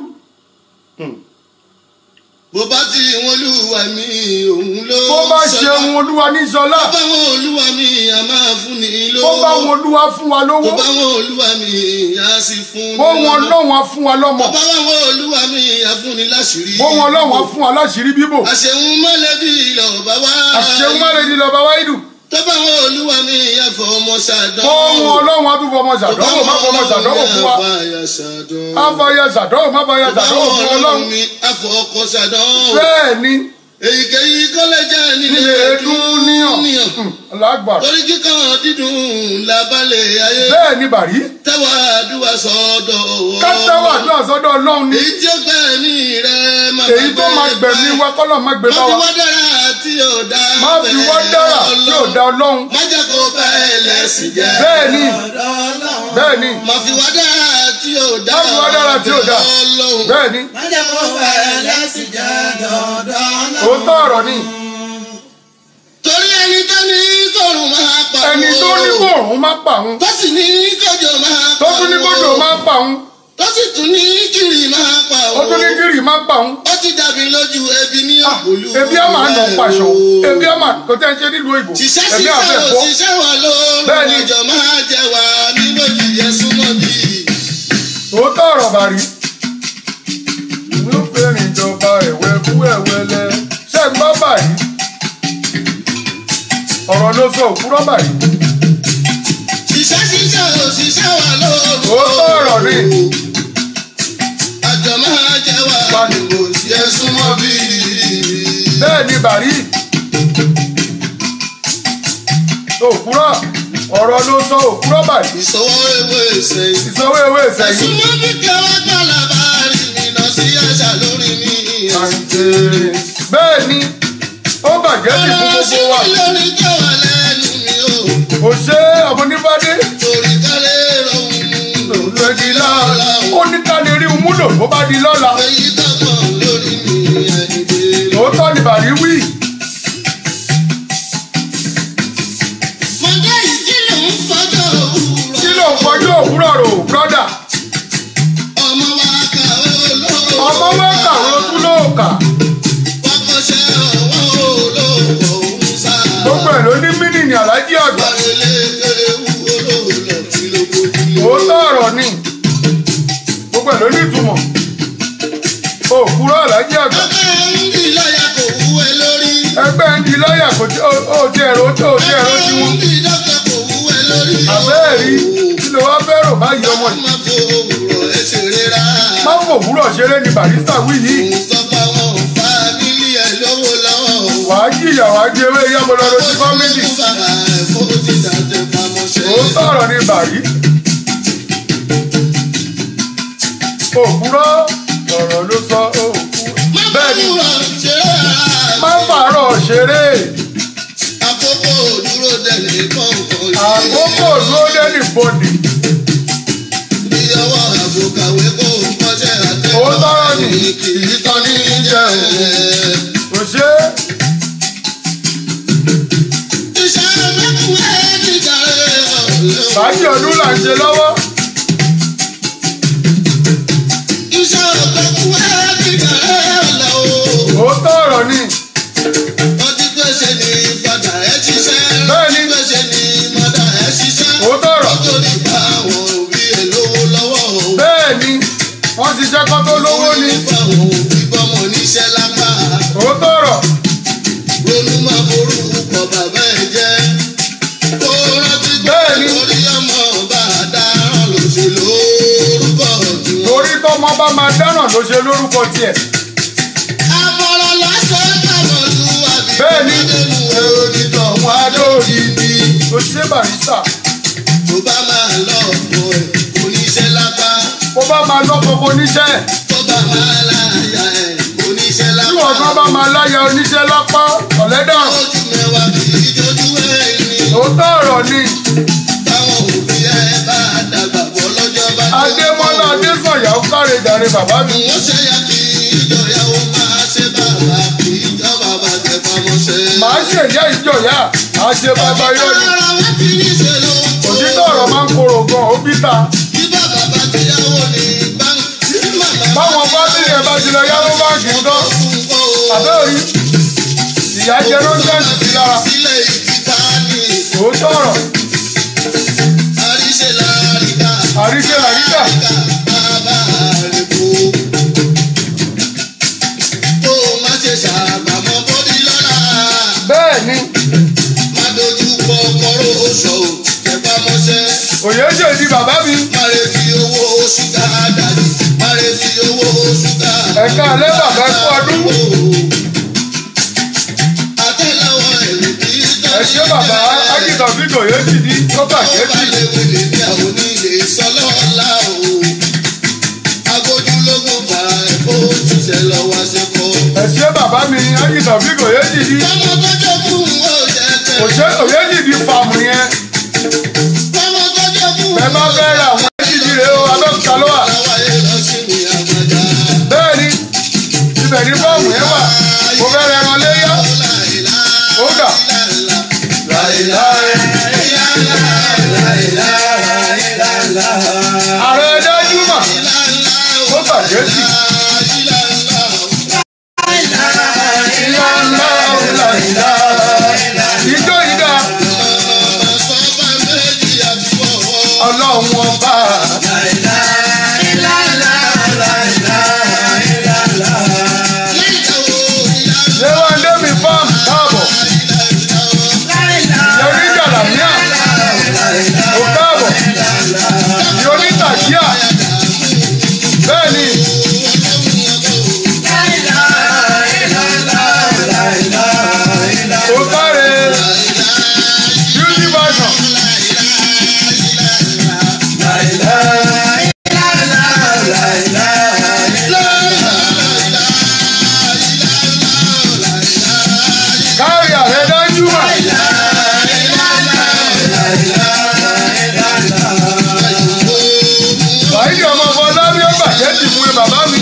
bó bá ti wọn olúwa mi òun ló bó bá ṣe ohun olúwa ní sọlá bó bá wọn olúwa mi a máa fún ni lówó bó bá wọn olúwa fún wa bó lówó bá wọn olúwa mi a sì fún ni bó wọn lọ́mọ. lọ́wọ́n á fún wa lọ́mọ bó bá wọn olúwa mi a fún ni láṣìírí bó wọn lọ́wọ́n á fún wa láṣìírí bíbò àṣehun mọ́lẹ́bí lọ́ba wá àṣẹun má lè di lọ́ba wáìdù tó bá wọn olúwa mi a fọ ọmọ ṣàdán bó wọn ọlọ́wọ́n á tún fọmọ ṣàdánwò má fọmọ ṣàdánwò fún wa á fàyà ṣàdánwò má fàyà ṣàdánwò fún ọlọ́run mi a fọ ọkọ ṣàdán bẹ́ẹ̀ ni èyíkéyìí kọ́lẹ́jà nílé nílé dúníyàn lágbà torí kíkan dídùn lábálẹ̀ ayé bẹ́ẹ̀ ni bàrí tẹ́wà àdúrà sọ́dọ̀ wọ́. kátẹ́wà àdúrà sọ́dọ̀ ọlọ́run ni èyí tí ó gbẹ̀mí rẹ̀ máa èyí tó máa gbẹ̀mí wa kọ́lọ̀ má gbé má bá fi wa wá dára tí ò dá má fi wá dára tí ò dá ọlọ́run má jẹ́ kó bá ẹlẹ́sìn jẹ́. bẹ́ẹ̀ ni bẹ́ẹ̀ ni má fi wá dára tí ò dá má fi wá dára tí ò dá ọlọ́run. bẹ́ẹ̀ ni májà kó bá ẹlẹ́sìn jẹ́ dandan náà. òótọ́ ọ̀rọ̀ ni torí ẹni tó ní kòrùn máa pa ẹni tó ní kóòrùn má pa òun tó sì ní kòjò máa pa tó tún ní kójò má pa òun tó sì tún ní kiri máa pa ó tún ní gírì má pa òun ó ti dàbí lójú ebi ní Ah, òpòlù ebi á máa nà pàṣọ ebi á máa kò tẹ́ ń ṣe nílùú òyìnbó ṣiṣẹ́ ebi á ṣiṣẹ́ fẹ́ ò bọ́ ṣiṣẹ́ wà lóòrùn Bẹ́ẹ̀ni. ọjọ́ máa jẹ wà nínú òjìyẹ súnmọ́ bí. òótọ́ ọ̀rọ̀ bàrí inú fèrè ìjọba ẹ̀wẹ̀ kú ẹ̀wẹ̀lẹ̀ ṣé ń gbọ́ bàrí ọ̀rọ̀ ló sọ òkúrọ̀ bàrí ṣiṣẹ́ ṣiṣẹ́ ò ṣiṣẹ́ wà lóòrùn Òótọ́ ọ̀rọ̀ ni. ọjọ́ máa jẹ wà nínú òjìyẹ súnmọ́ bí. bẹ́ẹ̀ ni bàrí òkúrọ̀ ọ̀rọ̀ ló sọ òkúrọ̀ bàrí ìṣòwò ewé ìṣẹ́yìn. ìsanwó ewé ìsẹ̀yìn ẹ̀sùn mọ́ bí kẹwàá gbọ́dọ̀ bá rí mi lọ sí àṣà lórí mi. àǹtẹ̀ bẹ́ẹ̀ ni ó bàjẹ́ sí fún ọ̀rọ̀ sí gbogbo wa mi lórí kẹwàá lẹ́nu mi o. kò ṣe ọmọ onífádé torí kálẹ̀ rọrùn mú. lòdì lọ́la ó ní ká lè rí un múlò bó bá di lọ́la èyí tọkàn lórí mi ẹ̀yìndé. òótọ́ ni bàrí wí mo jẹ́ ìkìlọ̀ ń fọjọ́ òwúrọ̀. kí ló ń fọjú òwúrọ̀ rò brọ́dà ọmọ wa kàwé olóòwò. ọmọ wa kàwé ó tún lóòkà wọ́kọ̀ṣẹ́ ọwọ́ olóòwò òun sá. gbogbo ẹ̀ ló ní mínìní alájí àgbà Wàlélé ewu olóòlò tí ló gbójú. òótọ́ ọ̀rọ̀ ni gbogbo ẹ̀ ló ní ìtumọ̀ òkúrọ̀ alájí àgbà ọkọ̀ ń di lọ́yà kò wúwe lórí. ẹgbẹ́ ń di lọ́ọ̀yà kò tí ó ti ẹ̀rọ tó ti ẹ̀rọ tí wọ́n àbẹ́ẹ̀ rí kí ló wá fẹ́ rò báyìí ọmọ yìí má fòwúrọ̀ ṣeré ni barista wí yìí wàá jìyà wàá jẹ ewé yábọlọrọ ti fámìlì òótọ́ ọ̀rọ̀ ni bàrí òkúrọ̀ ọ̀rọ̀ ló sọ òkú bẹ́ẹ̀ ni má fàárọ̀ ṣeré Àkókò dúró dẹ̀lé kọ̀ọ̀kan yìí. àkókò ló dẹ́nì bọ́dì Bí ọwọ́ àbòkàwé kò kọ́ṣẹ́ àtẹ́kọ̀ọ́. Òótọ́ ọ̀rọ̀ ni. Kì í tán ní jẹ́ òun. kò ṣe é Iṣẹ́ mẹ́kúnwé nígbà rẹ̀ ọ̀lẹ́ o. bàájì ọdún là ń ṣe lọ́wọ́ Iṣẹ́ mẹ́kúnwé nígbà rẹ̀ ọ̀lẹ́ o. òótọ́ ọ̀rọ̀ ni Wọ́n ti pèsè ní fàdà ẹ̀ ṣiṣẹ́. Bẹ́ẹ̀ni. Wọ́n ti pèsè ní mọ́dà ẹ̀ ṣiṣẹ́. òótọ́ ọ̀rọ̀ Wọ́n tó ní bá àwọn òbí ẹ̀ lówó lọ́wọ́ o. bẹ́ẹ̀ ni wọ́n ti jẹ́ kọ́ tó lówó ni Nípa àwọn òbí gbọ́mọ níṣẹ́ lápá. òótọ́ ọ̀rọ̀ Ronú máa borúkọ bàbá ẹ̀ jẹ́. Kó rántí pé Bẹ́ẹ̀ni. lórí ọmọ bá a dáràn lòṣèlú orúkọ tiwọn. torí tọ́mọ bá máa dáràn ló ṣe lórúkọ tiẹ̀ Àmọ̀ràn lásán kàmọ̀lú àbí Bẹ́ẹ̀ni. ọmọdélu onítọ̀ wọn adóòdì bí. ló ṣe barista Tó bá máa lọ ọ̀pọ̀ ẹ̀ oníṣẹ́ lápá. bó bá máa lọ́kọ̀ kó níṣẹ́ Tó bá máa láyà ẹ̀ oníṣẹ́ tí lápá. wọ́n kan bá máa láya oníṣẹ́ lápá ọ̀lẹ́dàn Ojú mẹ́wàá kì í jójú ẹ̀ ní. òótọ́ ọ̀rọ̀ ni Táwọn òbí ẹ̀ bá dàgbà bọ́ lọ́jọ́ bá dé. adémọ́lá adésànyà ó káre jàre bàbá mi Wọ́n ṣe ya kí ìjọyàwó máa ṣe bàbá kí ìjọ bàbá tẹ pamọ́ṣẹ́. màá ṣe ìyá ìjọyà àá ṣe bàbá yọ ni Ara wọn ti ní ṣe ló ń kó. òtítọ́ ọ̀rọ̀ máa ń korò gan ó bíta Bí bàbá bá ti yáwó ní báńkì. Bí màmá báwọn fámìlì ẹ̀ bá ti lọ yáwó báńkì ń tán fún kó. àbẹ́ òrí ìyá jẹ nọ́ńsẹ̀nsì sí lára Sílẹ̀ ìtìta ní òótọ́ ọ̀rọ̀ àríṣe láríkà. àríṣe làríkà Bàbá rẹ̀ kú. Kó o má ṣe ṣàbàmọ́ bódì lọ́la. bẹ́ẹ̀ ni Má dojú kọ kọ́rọ́ oṣù tẹpamọ́ṣẹ́. òye ṣèdí bàbá mi Máre fi owó ṣúgà dàjú. Máre fi owó ṣúgà. Ẹ̀ka alẹ́ bàbá ẹ kú ọdún. ṣé bàbá ágìtàn fídíò yóò ti di tó bàjẹ́ Ọba jì. lè wèlé bí àwọn onílé sọlọ́ọ̀la o. Agójúlógún bá ẹ̀kọ́ òṣìṣẹ́ lọ́wọ́ ṣẹ́kọ̀ọ́. ẹ ṣé bàbá mi ágìtàn fídíò yóò ti di. Ọmọ tó jogún ó jẹ́ tẹ̀. òṣè òye jì di fàmù yẹn. Ọmọ tó jogún ẹ bá fẹ́ ra àwọn ẹ̀jì rẹ̀ o abẹ́òkúta ló wà. Láwáyé lọ sí mi àgbàdá. bẹ́ẹ̀ ni ibẹ̀ ní fọ́ọ̀mù yẹn wà. mo fẹ́ rẹ ẹran léyà. ó dà. ààrẹ dájú mà ó bàjẹ́ jì. ìjọ ìdá ọlọ́run ọba. léwándé mi fáàmù káàbọ̀. yẹrí jàlámíà ó káàbọ̀. yorí tàjíà bẹ́ẹ̀ ni ó káre beauty version. kárí ààrẹ dájú mà. wàhídì ọmọ fọlá ní ó bàjẹ́ ti fún ẹ bàbá mi.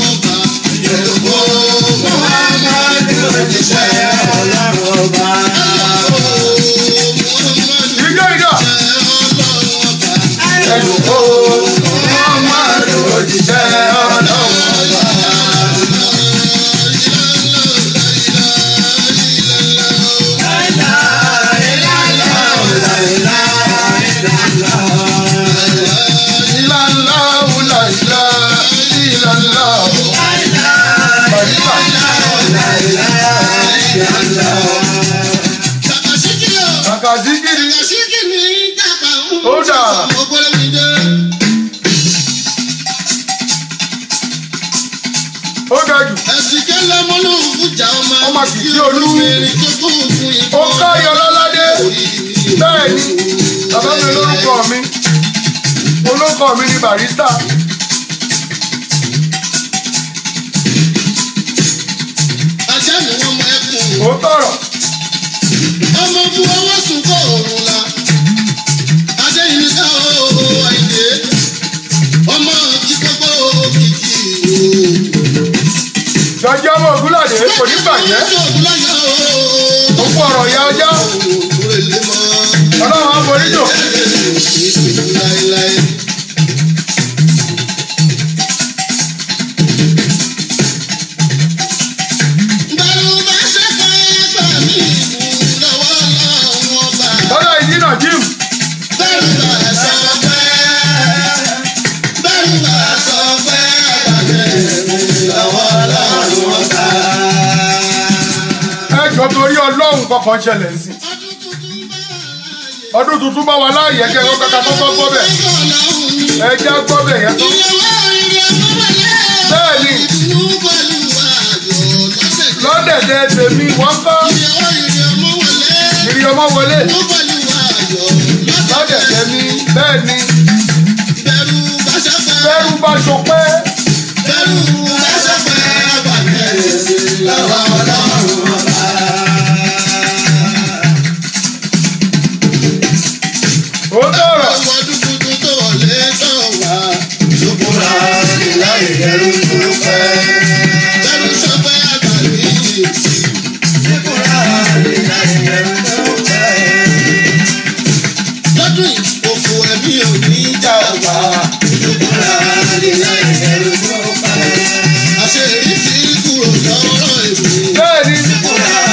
ìjọ ìjọ. ẹ̀dùn kó wọ́n máa lò òjíṣẹ́ ọlọ́run. ìlànà wùlà ìlà ìlànà bàríkà. kàkàzíkìrì Ó dà. ó ga jù Ẹ̀sìnkẹ́ lọ́mọ́lọ́ fújà ọmọ Ọmọ kìkì olú. obìnrin tó kún fún ikú. ó káyọ lọ́ládé bẹ́ẹ̀ ni bàbá mi lórúkọ mi olókọ mi ni barista Ajá ni wọ́n mọ ẹkùn. ó tọrọ ọmọ bu ọwọ́ sùn kọ́ òrùn la adéyìnbí ká ó àìdè ọmọ kíkọ́kọ́ kìkì jọjọ ọmọ ògúnlàdé kò ní bàjẹ́ ó kú ọ̀rọ̀ ìyá ọjọ́ ọlọ́run á forí jò lọ́dọ̀ ìdínà jim ẹjọ́ torí ọlọ́run kọkàn ṣẹlẹ̀ sí ọdún tuntun bá wa láàyè ẹgẹ ẹ̀rọ kàkà kọ́kọ́ gbọ́ bẹ̀ ẹjẹ́ gbọ́ bẹ̀ yẹn tó bẹ́ẹ̀ ni lọ́dẹ̀dẹ̀ tèmi wọ́n kọ́ ìrì ọmọ wọlé lọ́dẹ̀dẹ̀ mi bẹ́ẹ̀ ni bẹ́rù bá ṣọpẹ́ ó tọrọ Lọ́dún yìí, òfò ẹ̀mí ò ní jà wá. Àṣeyọrí ti kúrò lọ́rọ̀ èmi. bẹ́ẹ̀ ni Ikú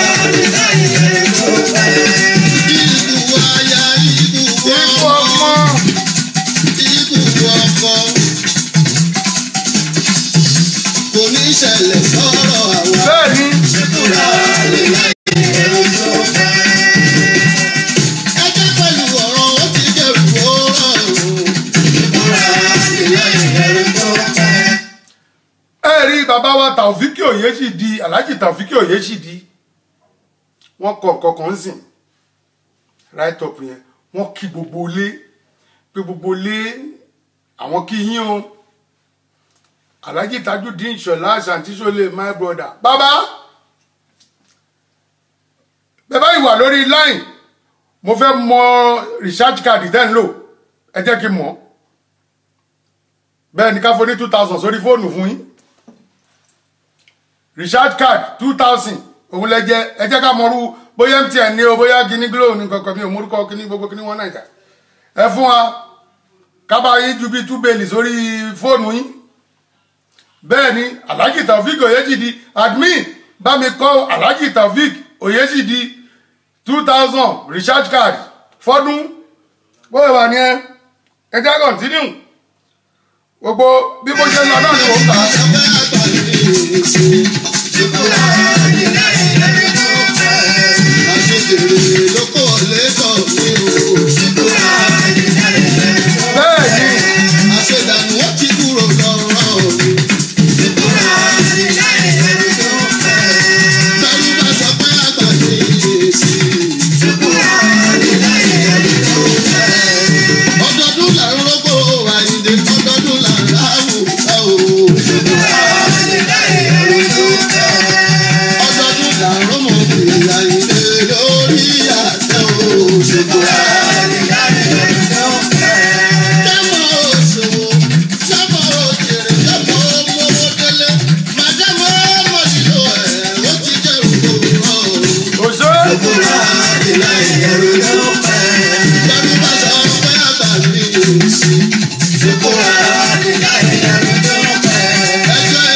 aya, ikú ikú ọmọ, ọmọ ikú ọkọ. Kò ní ṣẹlẹ̀ sọ́rọ̀ àwa. bẹ́ẹ̀ ni Ẹjẹ́ pẹ̀lú ọ̀rọ̀ ó ti dẹ̀rù ó rọrùn. ẹ rí bàbá wa tàòfíkì òye sì di aláàjì tàòfíkì òye sì di wọn kọ kọkàn ń sìn right up yẹn wọ́n kí gbogbo ilé pé gbogbo ilé àwọn kí yín o alhaji tajudeen ṣọlá àṣàntìṣọlẹ my brother bàbá bẹ́ẹ̀ báyìí wà lórí line mo fẹ́ mọ research card tẹ́ ń lò ẹ jẹ́ kí n mọ̀ bẹ́ẹ̀ ni ká fọ́ ní two thousand sórí fóònù fún yín research card two thousand òun lẹ jẹ ẹ jẹ́ ká mọ̀rú bóyá mtn ní o bóyá guinea glo ní kankan mi ò múrúkọ kíní gbogbo kíní wọn nàìjà ẹ fún wa kábà yín ju bíi two bẹ́ẹ̀lì sórí fóònù yín bẹ́ẹ̀ ni alhaji taofik oyejidi admin bá mi kọ́ alhaji taofik oyejidi two thousand recharge card fọ́dún bóyá wà ní ẹ ẹ jẹ́ continue gbogbo bí mo ṣe lọ náà ni mò ń kà á. bẹ́ẹ̀ ni Ọdọọdún là ń rọ́gbò àyíǹde, ọdọọdún là ń ráwùsá o. ọdọọdún là ń rọ́mọ bìrì àyíǹde lórí àtẹ o. Jámọ̀ òṣòwò, jámọ̀ òjèrè, jámọ̀ owó délé. Màdámọ̀ ọmọ nílò ẹ̀, ó ti jẹ́ òkúrọ̀ o. òṣè Bẹ́ẹ̀ni bá sọ pé àgbà mi ò sí. Ẹjọ́ ẹ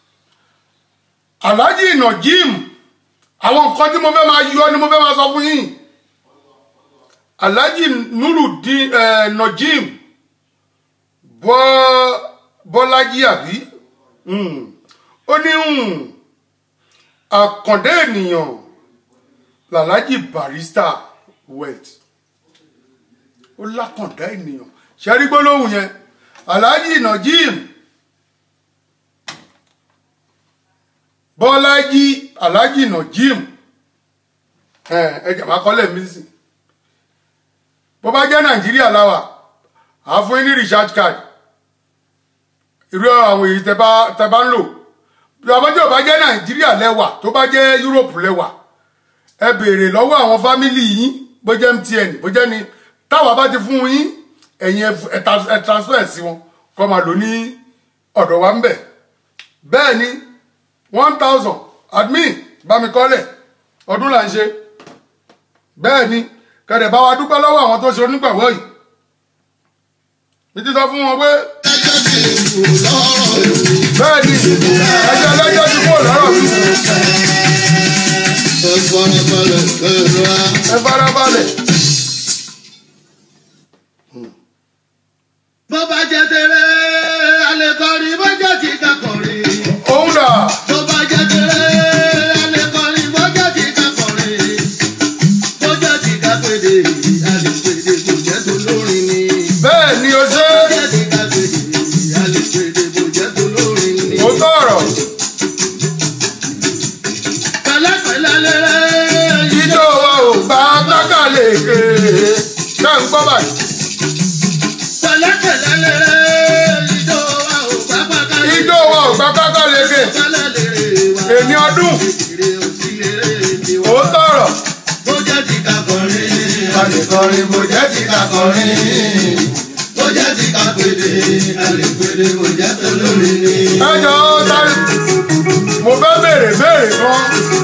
alhaji najim àwọn nǹkan tí mo fẹ́ máa yọ ni mo fẹ́ máa sọ fún yín alhaji nurudin eh, najim bọ́ bọ́lájí àbí Hmm. ó ní hmm, àkàndé ènìyàn làlájì barista wet ó lákàndá ènìyàn ṣẹ́rí gbólóhùn yẹn alhaji najim bọ́lájí alhaji najim ẹ ẹ jẹ̀ máa kọ́lẹ̀ mí sí bó bá jẹ́ nàìjíríà láwà á fún yín ní recharge card irú àwọn èyí tẹ bá tẹ bá ń lò bí ọmọdé ò bá jẹ́ nàìjíríà lẹ́wà tó bá jẹ́ europe lẹ́wà ẹ béèrè lọ́wọ́ àwọn fámìlì yín bó jẹ́ mtn bó jẹ́ ni táwa bá ti fún yín ẹ̀yin ẹ ẹ tra- ẹ transfer sí wọn kọ́ máa lò ní ọ̀dọ̀ wa ń bẹ̀ bẹ́ẹ̀ ni one thousand admin bá mi kọ́lẹ̀ ọdún là ń ṣe bẹ́ẹ̀ ni kẹ̀dẹ̀ bá wa dúpẹ́ lọ́wọ́ àwọn tó ṣe onígbàwọ́ yìí mi ti sọ fún wọn pé ẹjọ́ ti kù lọ́rọ̀ ìlú. bẹ́ẹ̀ ni ẹjọ́ lẹ́jọ́ ti kúrò lọ́rọ̀ mi Ẹ farabalẹ̀ pẹ̀lú wa. ẹ farabalẹ̀ Bó bá jẹ́ tẹ̀lé, a lè kọrin, bó jẹ́ ti ká kọrin. òun dà Bó bá jẹ́ tẹ̀lé, a lè kọrin, bó jẹ́ ti ká kọrin. Bó jẹ́ ti ká pèdè, a lè pèdè, kò jẹ́ tó lórin ni. bẹ́ẹ̀ ni o ṣe Bó jẹ́ ti ká pèdè, a lè pèdè, kò jẹ́ tó lórin ni. ó tọ̀rọ̀ Pẹ̀lẹ́pẹ̀lẹ́ lẹ́rẹ́, ijó wa ò gbà gbákàlèkè ṣé ń gbọ́ báyìí pẹ̀lẹ́pẹ̀lẹ́ lẹ́rẹ́, ijó wa ò bá pàkà lè. ijó wa ò gbà gbákàlèkè Pẹ̀lẹ́ lèrè wa. èmi ọdún Èrè òsì lèrè tiwa. ó tọ̀rọ̀ Bó jẹ́ ti ká kọrin. a lè kọrin bó jẹ́ ti ká kọrin. Bó jẹ́ ti ká pèdè, a lè pèdè, kò jẹ́ tó lórí ni. ẹ jọ sáré mo fẹ́ béèrè béèrè kan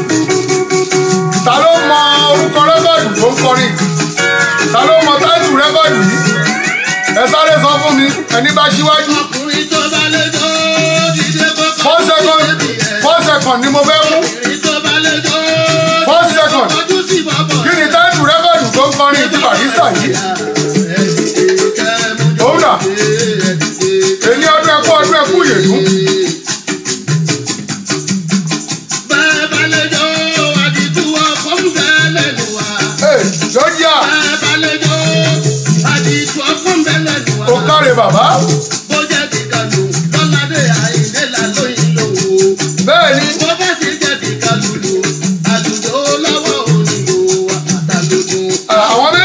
ta ló mọ orúkọ rẹ́kọ̀dù tó ń kọrin ta ló mọ táìtù rẹ́kọ̀dù yìí ẹ sáré sọ fún mi ẹni bá ṣíwájú Ọkùnrin tó bá lè jó, dídé kọ́kọ́. four second four second ni mo fẹ́ mú Ọkùnrin tó bá lè jó, Four second. ojú sí bọ́bọ̀. kí ni táìtù rẹ́kọ̀dù tó ń kọrin ti barista yìí Òun dà. èyí ọdún ẹkú ọdún ẹkú yèdú Bàbá lè jó, àdìtú ọkọ̀ ń bẹ lẹ́nu wa. ẹ jọjá Bàbá lè jó, àdìtú ọkọ̀ ń bẹ lẹ́nu wa. ó káre bàbá Bó jẹ́ ti kàlù, lọ́ládé àìdé là lóyìn lòwò. bẹ́ẹ̀ ni Bó bá ti jẹ́ ti kàlùlù, àlùjọ lọ́wọ́ onílò àtàlógún. àwọn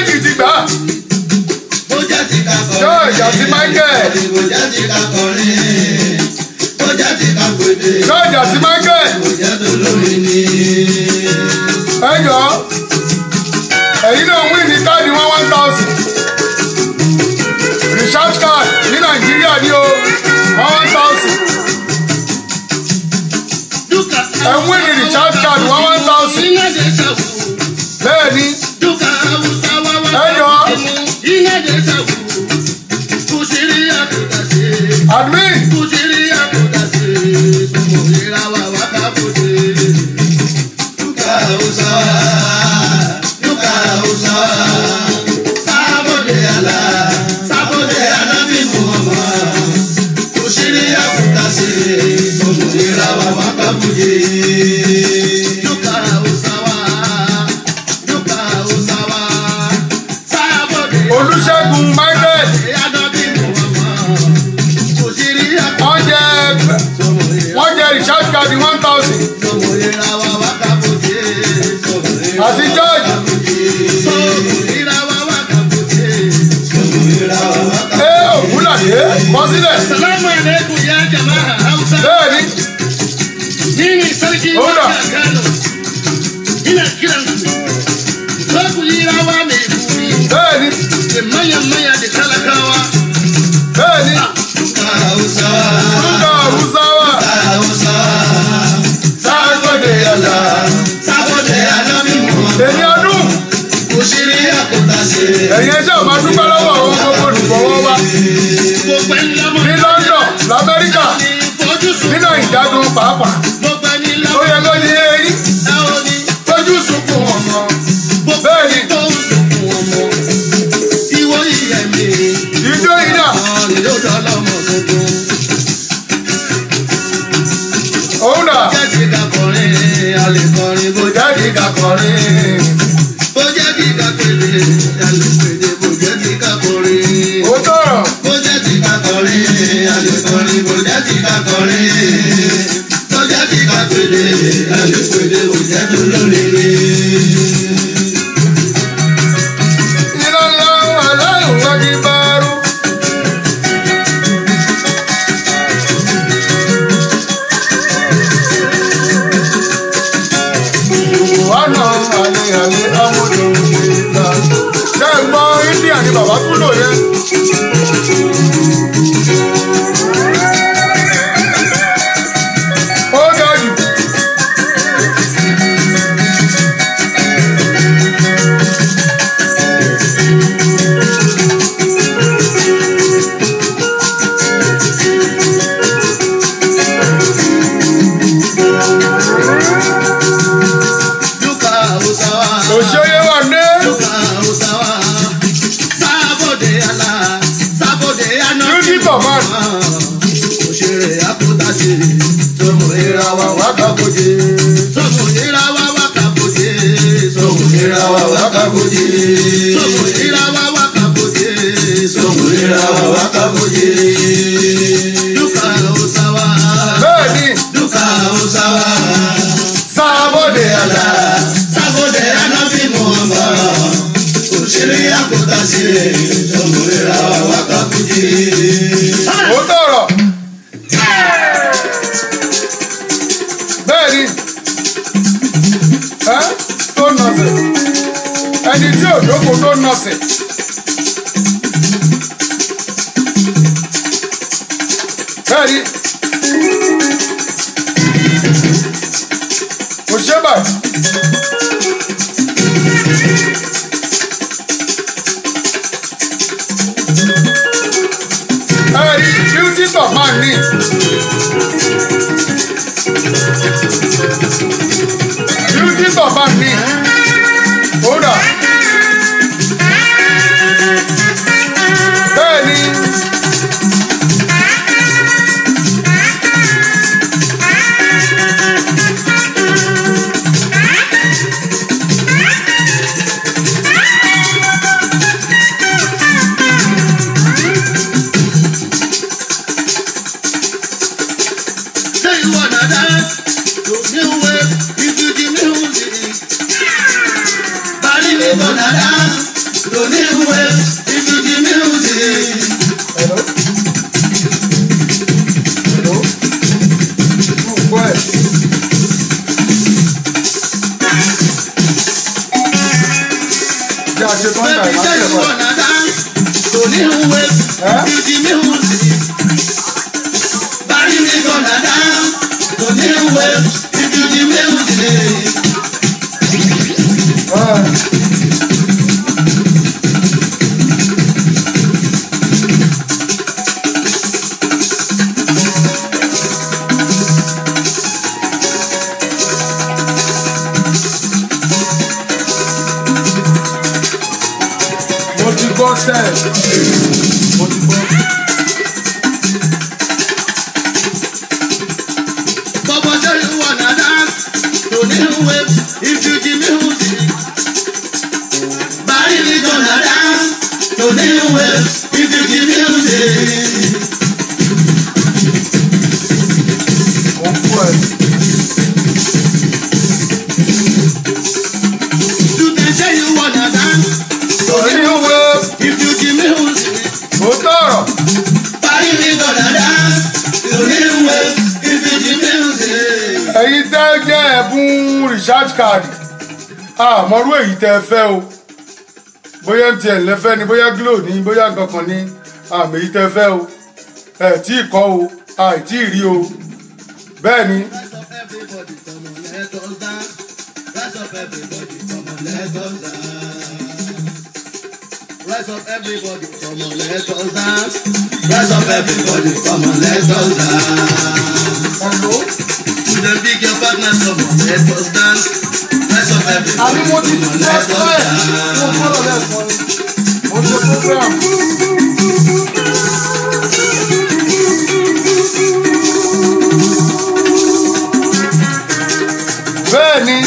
ti ká kọrin bó jẹ́ ti ká pèdè george àti michael bó jẹ́ tó lórí ni. ẹ jọ ẹ̀yin náà wí ní káàdì one one thousand recharge card ní nàìjíríà ní o one one thousand ẹ wí ní recharge card one one thousand bẹ́ẹ̀ ni ẹ jọ admin Duka Hausawa, Duka Hausawa, Sábòdè àlà, Sábòdè ànábì Muhammad. Kò ṣeré àkùtà sí òmùnira wa wá kábùjẹ. Duka Hausawa, Duka Hausawa, Sábòdè olùṣègùn michael ànábì Muhammad. Kò ṣeré àkùtà wọ́n jẹ wọ́n jẹ recharge card one thousand òmùnira wa wá kábùjẹ. àti george Òmùnira wa wá kábùjẹ. Òmùnira wa wá kábùjẹ. ẹ ògúnlàdé kọ sílẹ̀ Salamu alaikum ya jama'a Hausa. bẹ́ẹ̀ ni Ni ne sarki Oda. wanda Kano. Ina kiran ku. Za ku yi rawa mai buri bẹ́ẹ̀ ni da manyan manya da talakawa. bẹ́ẹ̀ ni Duka Hausa. lúgà hausawa Hausa. sáàgbọ̀dẹ̀ yàrá Sábọ̀dé Anábì Muhammad. èmi ọdún Kò ṣe rí àkótá ṣe. ẹ̀yin ẹjẹ́ ò máa dúpẹ́ lọ́wọ́ àwọn gbogbo olùgbọ̀wọ́ wa Gbogbo ẹni lọ́mọ. ní london lamẹ́ríkà Ní fojú sùn. nínú ìjagun pàápàá Gbogbo ẹni ó lọ́mọ. yẹ kó ní eyín Ẹ ò ní. tójú sunkún ọmọ Gbogbo bẹ́ẹ̀ ni ẹni tó ń sunkún ọmọ. Ìwọ ìyẹ̀mí. ìjó ìdá òun dà kò jáde kakọrin ó tọrọ ìlànà aláìwájú bá rú. wánà àlè àlè amúlò ìlà. ṣé ń gbọ́ india ni bàbá tún lò yẹn. ó ga jù. òṣèré wà ní. Music of man. Òṣèré àkótáṣe, tọmọ ìràwọ̀ wákàkójé. Tọmọ ìràwọ̀ wákàkójé. Tọmọ ìràwọ̀ wákàkójé. Tọmọ ìràwọ̀ wákàkójé. Tọmọ ìràwọ̀ wákàkójé. Dúkà Hausawa. bẹ́ẹ̀ ni Dúkà Hausawa. sábọ̀dé àlà. Sábòdè Anábì Muhammad. Òṣèré àkótáṣe, tọmọ ìràwọ̀ wákàkójé. ó tọrọ. bẹ́ẹ̀ ni ẹ́ tó nọ̀sẹ̀ ẹni tí ò jókòó tó nọ̀sẹ̀. bẹ́ẹ̀ ni kò ṣe báyìí. ẹ̀rí beauty top man ní. beauty top man ní. kódà. bẹ́ẹ̀ ni. Say you wanna dance to new wave, if you the music. Bali we wanna dance to new wave, if you the music. Hello? if you the music. mo ti gbọ́ sẹ́ẹ̀ mo ti gbọ́. Baba tell you wanna dance to new wave if you the music. Bari mi gonna dance to new wave if you the music. mo ń kú ẹ̀. You can say you wanna dance to Orí new ìwé if you the music. ó tọ̀rọ̀. Bari mi gonna dance to new wave if you the music. ẹ̀yin tẹ́ jẹ́ ẹ̀bùn recharge card àmọ́rú èyí tẹ́ ẹ fẹ́ o bóyá mtn lẹ́fẹ́ ni bóyá glo ni bóyá nǹkankan ni àmì èyí tẹ́ ẹ fẹ́ o ẹ̀ tí ì kọ́ o àìtí ì rí o bẹ́ẹ̀ ni Rise up everybody, come on, let us dance. Rise up everybody, come on, let us dance. ẹ̀ló To the big your partners, come on, let us dance. Rise up everybody, àbí mo ti come on, lọ let us sẹ́ẹ̀ mo dance. gbọ́dọ̀ lẹ́ẹ̀kan ni mo ṣe program. bẹ́ẹ̀ ni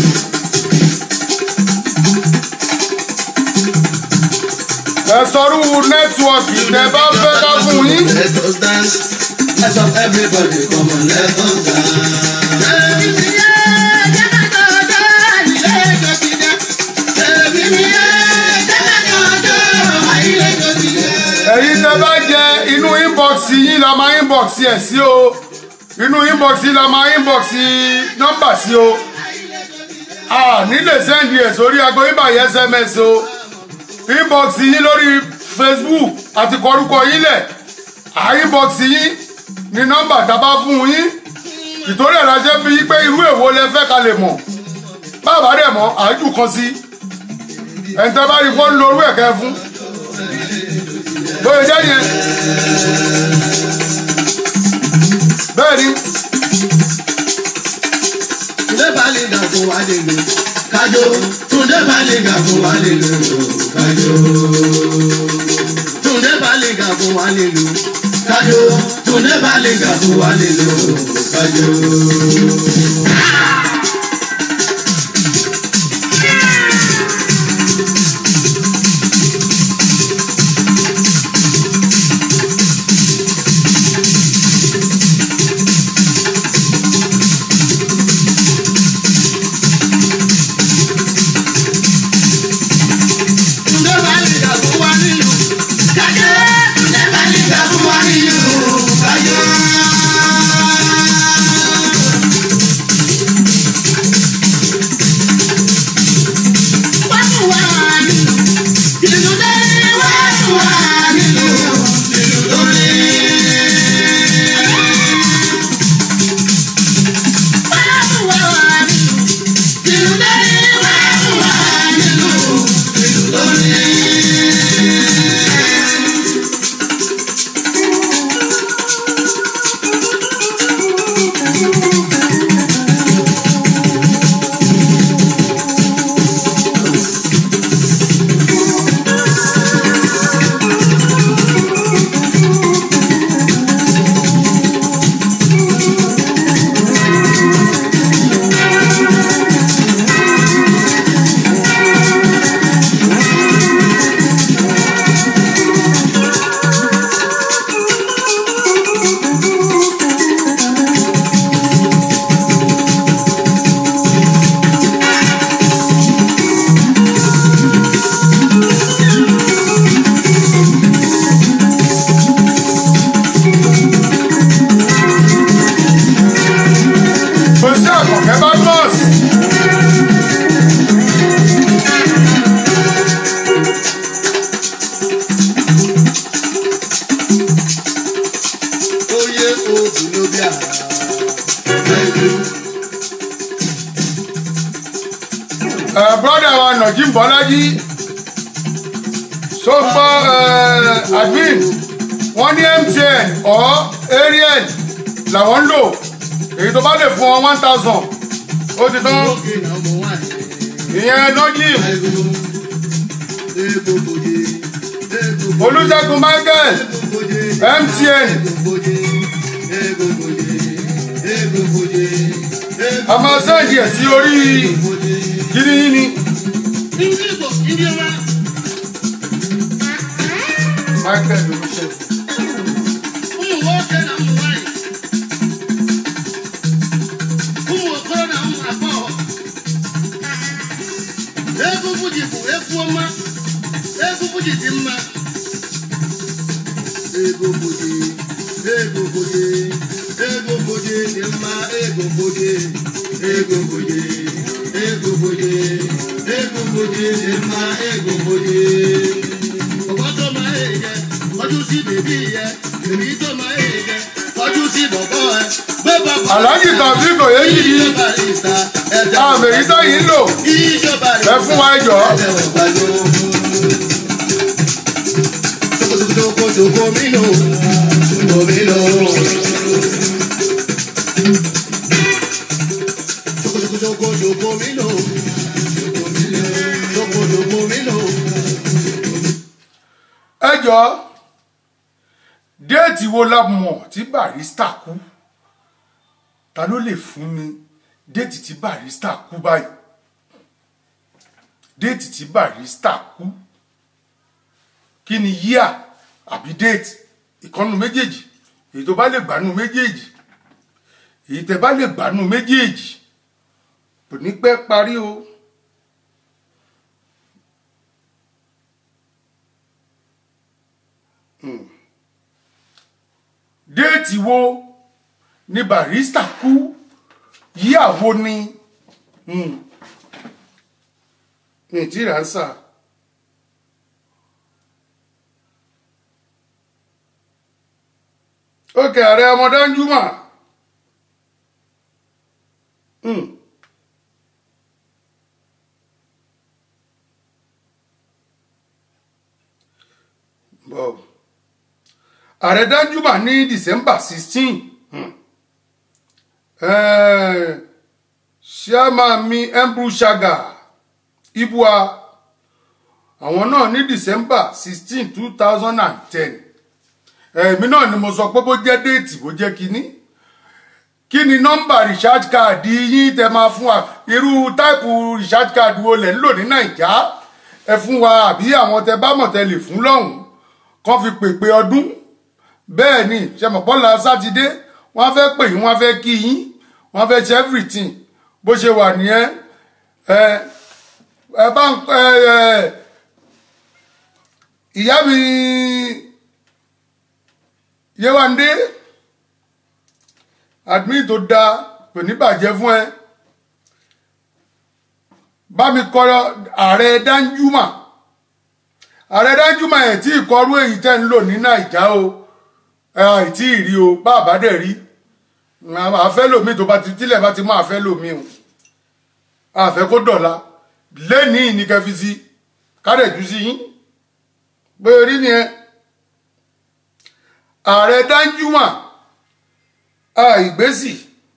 ẹ sọrú nẹ́tíwọ̀kì tẹ bá fẹ́ ká fún yín. Let us dance. Rise up everybody, come on, let us dance. ẹ̀yin tẹ́ bá jẹ inú inbox yín la máa inbox ẹ̀ sí o inú inbox yín la máa inbox nọ́mbà sí o a nílè sẹ́ndì ẹ̀ sórí aago ìbàyẹ̀ sms o inbox yín lórí facebook àti kọrúkọ yín lẹ̀ à inbox yín ní nọ́mbà tá a bá fún yín ìtòrí ẹ̀ lájẹ́ bí pé irú èwo lẹ fẹ́ ká lè mọ̀ bàbá dẹ̀ mọ̀ àájú kan sí ẹ̀ ń tẹ́ bá rí kó ń lo orú ẹ̀kẹ́ fún bóyá jẹ́ yẹn bẹ́ẹ̀ ni Túndé Bálígà fún wa lè lò kájọ. Túndé Bálígà fún wa lè lò kájọ. Túndé Bálígà fún wa lè lò kájọ. Túndé Bálígà fún wa lè lò kájọ. Túndé Bálígà fún wa nílò kájọ. Túndé Bálígà fún wa nílò kájọ. Uh, brother wa Najim Bọ́lájí so gbọ́ uh, admin wọ́n ní MTN or Airtel làwọn ń lò èyí tó bá lè fún ọ one thousand ó ti tán ìyẹn Najim Olúṣẹ́gun Michael MTN a máa sẹ́ẹ̀dì ẹ̀ sí orí kíní yín ni Michael Olúṣẹ́gun. Egwu Fuji bụ egwu ọma, egwu Fuji dị mma. Ego Fuji, ego Fuji, ego Fuji dị mma, ego Fuji, ego Fuji, ego Fuji, ego Fuji dị mma, ego Fuji. Bọ̀bọ̀ tó máa ń yẹ, kọjú sí bèbí yẹ, bèbí tó máa ń yẹ, kọjú sí bọ̀bọ̀ ẹ. Gbé bàbá Alhaji Taofeek Oyèyìí àmì èyí tó yìí ń lò ẹ fún wa jọ. Ṣokoṣoko mi lò, ṣoko mi lò. Ṣokoṣoko ṣoko mi lò, ṣoko mi lò. Ṣokoṣoko mi lò. ẹ jọ déètì wo la mọ̀ tí Barrister kú ta ló lè fún mi déètì tí Barrister kú báyìí déètì tí Barrister kú kí ni yíà àbí déètì ìkànnù méjèèjì èyí tó bá lè gbánú méjèèjì èyí tẹ bá lè gbánú méjèèjì kò ní pẹ́ parí o. déètì wo ni Barrister kú yíyàwó ni ní tí ránṣà ókè ààrẹ ọmọdánjúmọ bọ́ọ̀ ààrẹ danjuma ní december sixteen chairman mi embru shaga ibua àwọn náà ní december sixteen two thousand and ten èmi náà ni mo sọ pé bó jẹ́ déètì bó jẹ́ kínní kí ni nọ́mbà recharge card yín tẹ máa fún wa irú táìpù recharge card wo lẹ̀ ń lò ní nàìjà ẹ fún wa àbí àwọn tẹ bá mọ̀ tẹ lè fún lọ́hùn kán fi pèpè ọdún bẹ́ẹ̀ ni ṣẹmọ̀pọ́lá sátidé wọ́n fẹ́ pè yín wọ́n fẹ́ kí yín wọ́n fẹ́ ṣe everything bó ṣe wà nìyẹn ẹ ẹ bá ń ẹ ẹ ìyá mi Yéwándé admin tó da kò ní bàjẹ́ fún ẹ bá mi kọ ààrẹ Danjuma ààrẹ Danjuma ẹ̀ tí ìkọrú èyí tẹ́ ń lò ní Nàìjà o àìtí ìrí o bá àbá dẹ̀ rí àfẹ́ lòmí tó bá ti tílẹ̀ bá ti mú àfẹ́ lòmí o àfẹ́ kó dọ̀la lẹ́nìí ní kẹfí sí kádẹ̀jú sí yín pé rí ni ẹ ààrẹ Danjuma àìgbésì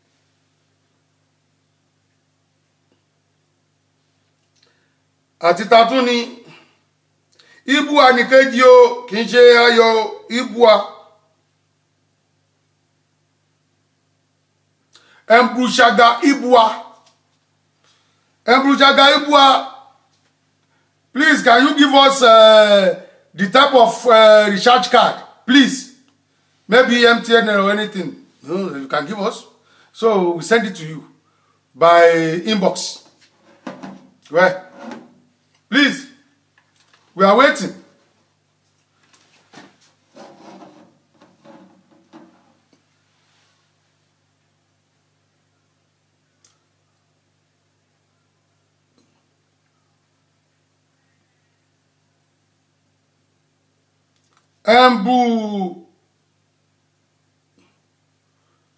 àti tatún ni ibua nìkejì o kì í ṣe ayọ̀ ibua. Embruchaga Ibua. Embruchaga Ibua. Please, can you give us uh, the type of uh, recharge card? Please. Maybe MTN or anything. No, you can give us. So we send it to you by inbox. Right. Please. We are waiting. Embu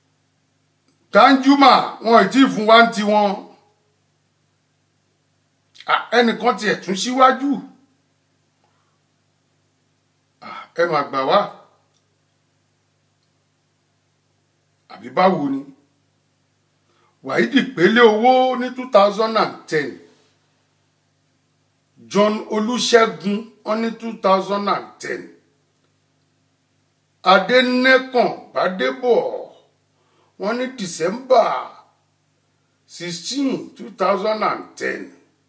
Danjuma wọn ì tí ì fún wa ń tiwọn Ah, ẹnìkan tiẹ̀ tún síwájú Ah, ẹ mà gbà wá àbí báwo ni wàhídì pélé owó ní two thousand and ten john olùṣègùn wọn ní two thousand and ten adẹnẹkàn bàdébọ wọn ní december sixteen two thousand and ten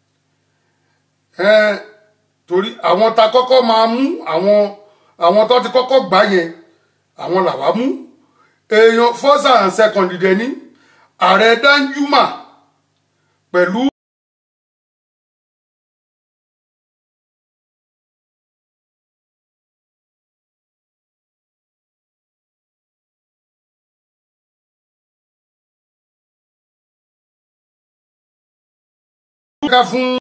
ẹn torí àwọn ta kọ́kọ́ máa mú àwọn àwọn tó ti kọ́kọ́ gbà yẹn àwọn làwa mú èèyàn first and second dẹ̀ ní ààrẹ danjuma pẹ̀lú. ká fún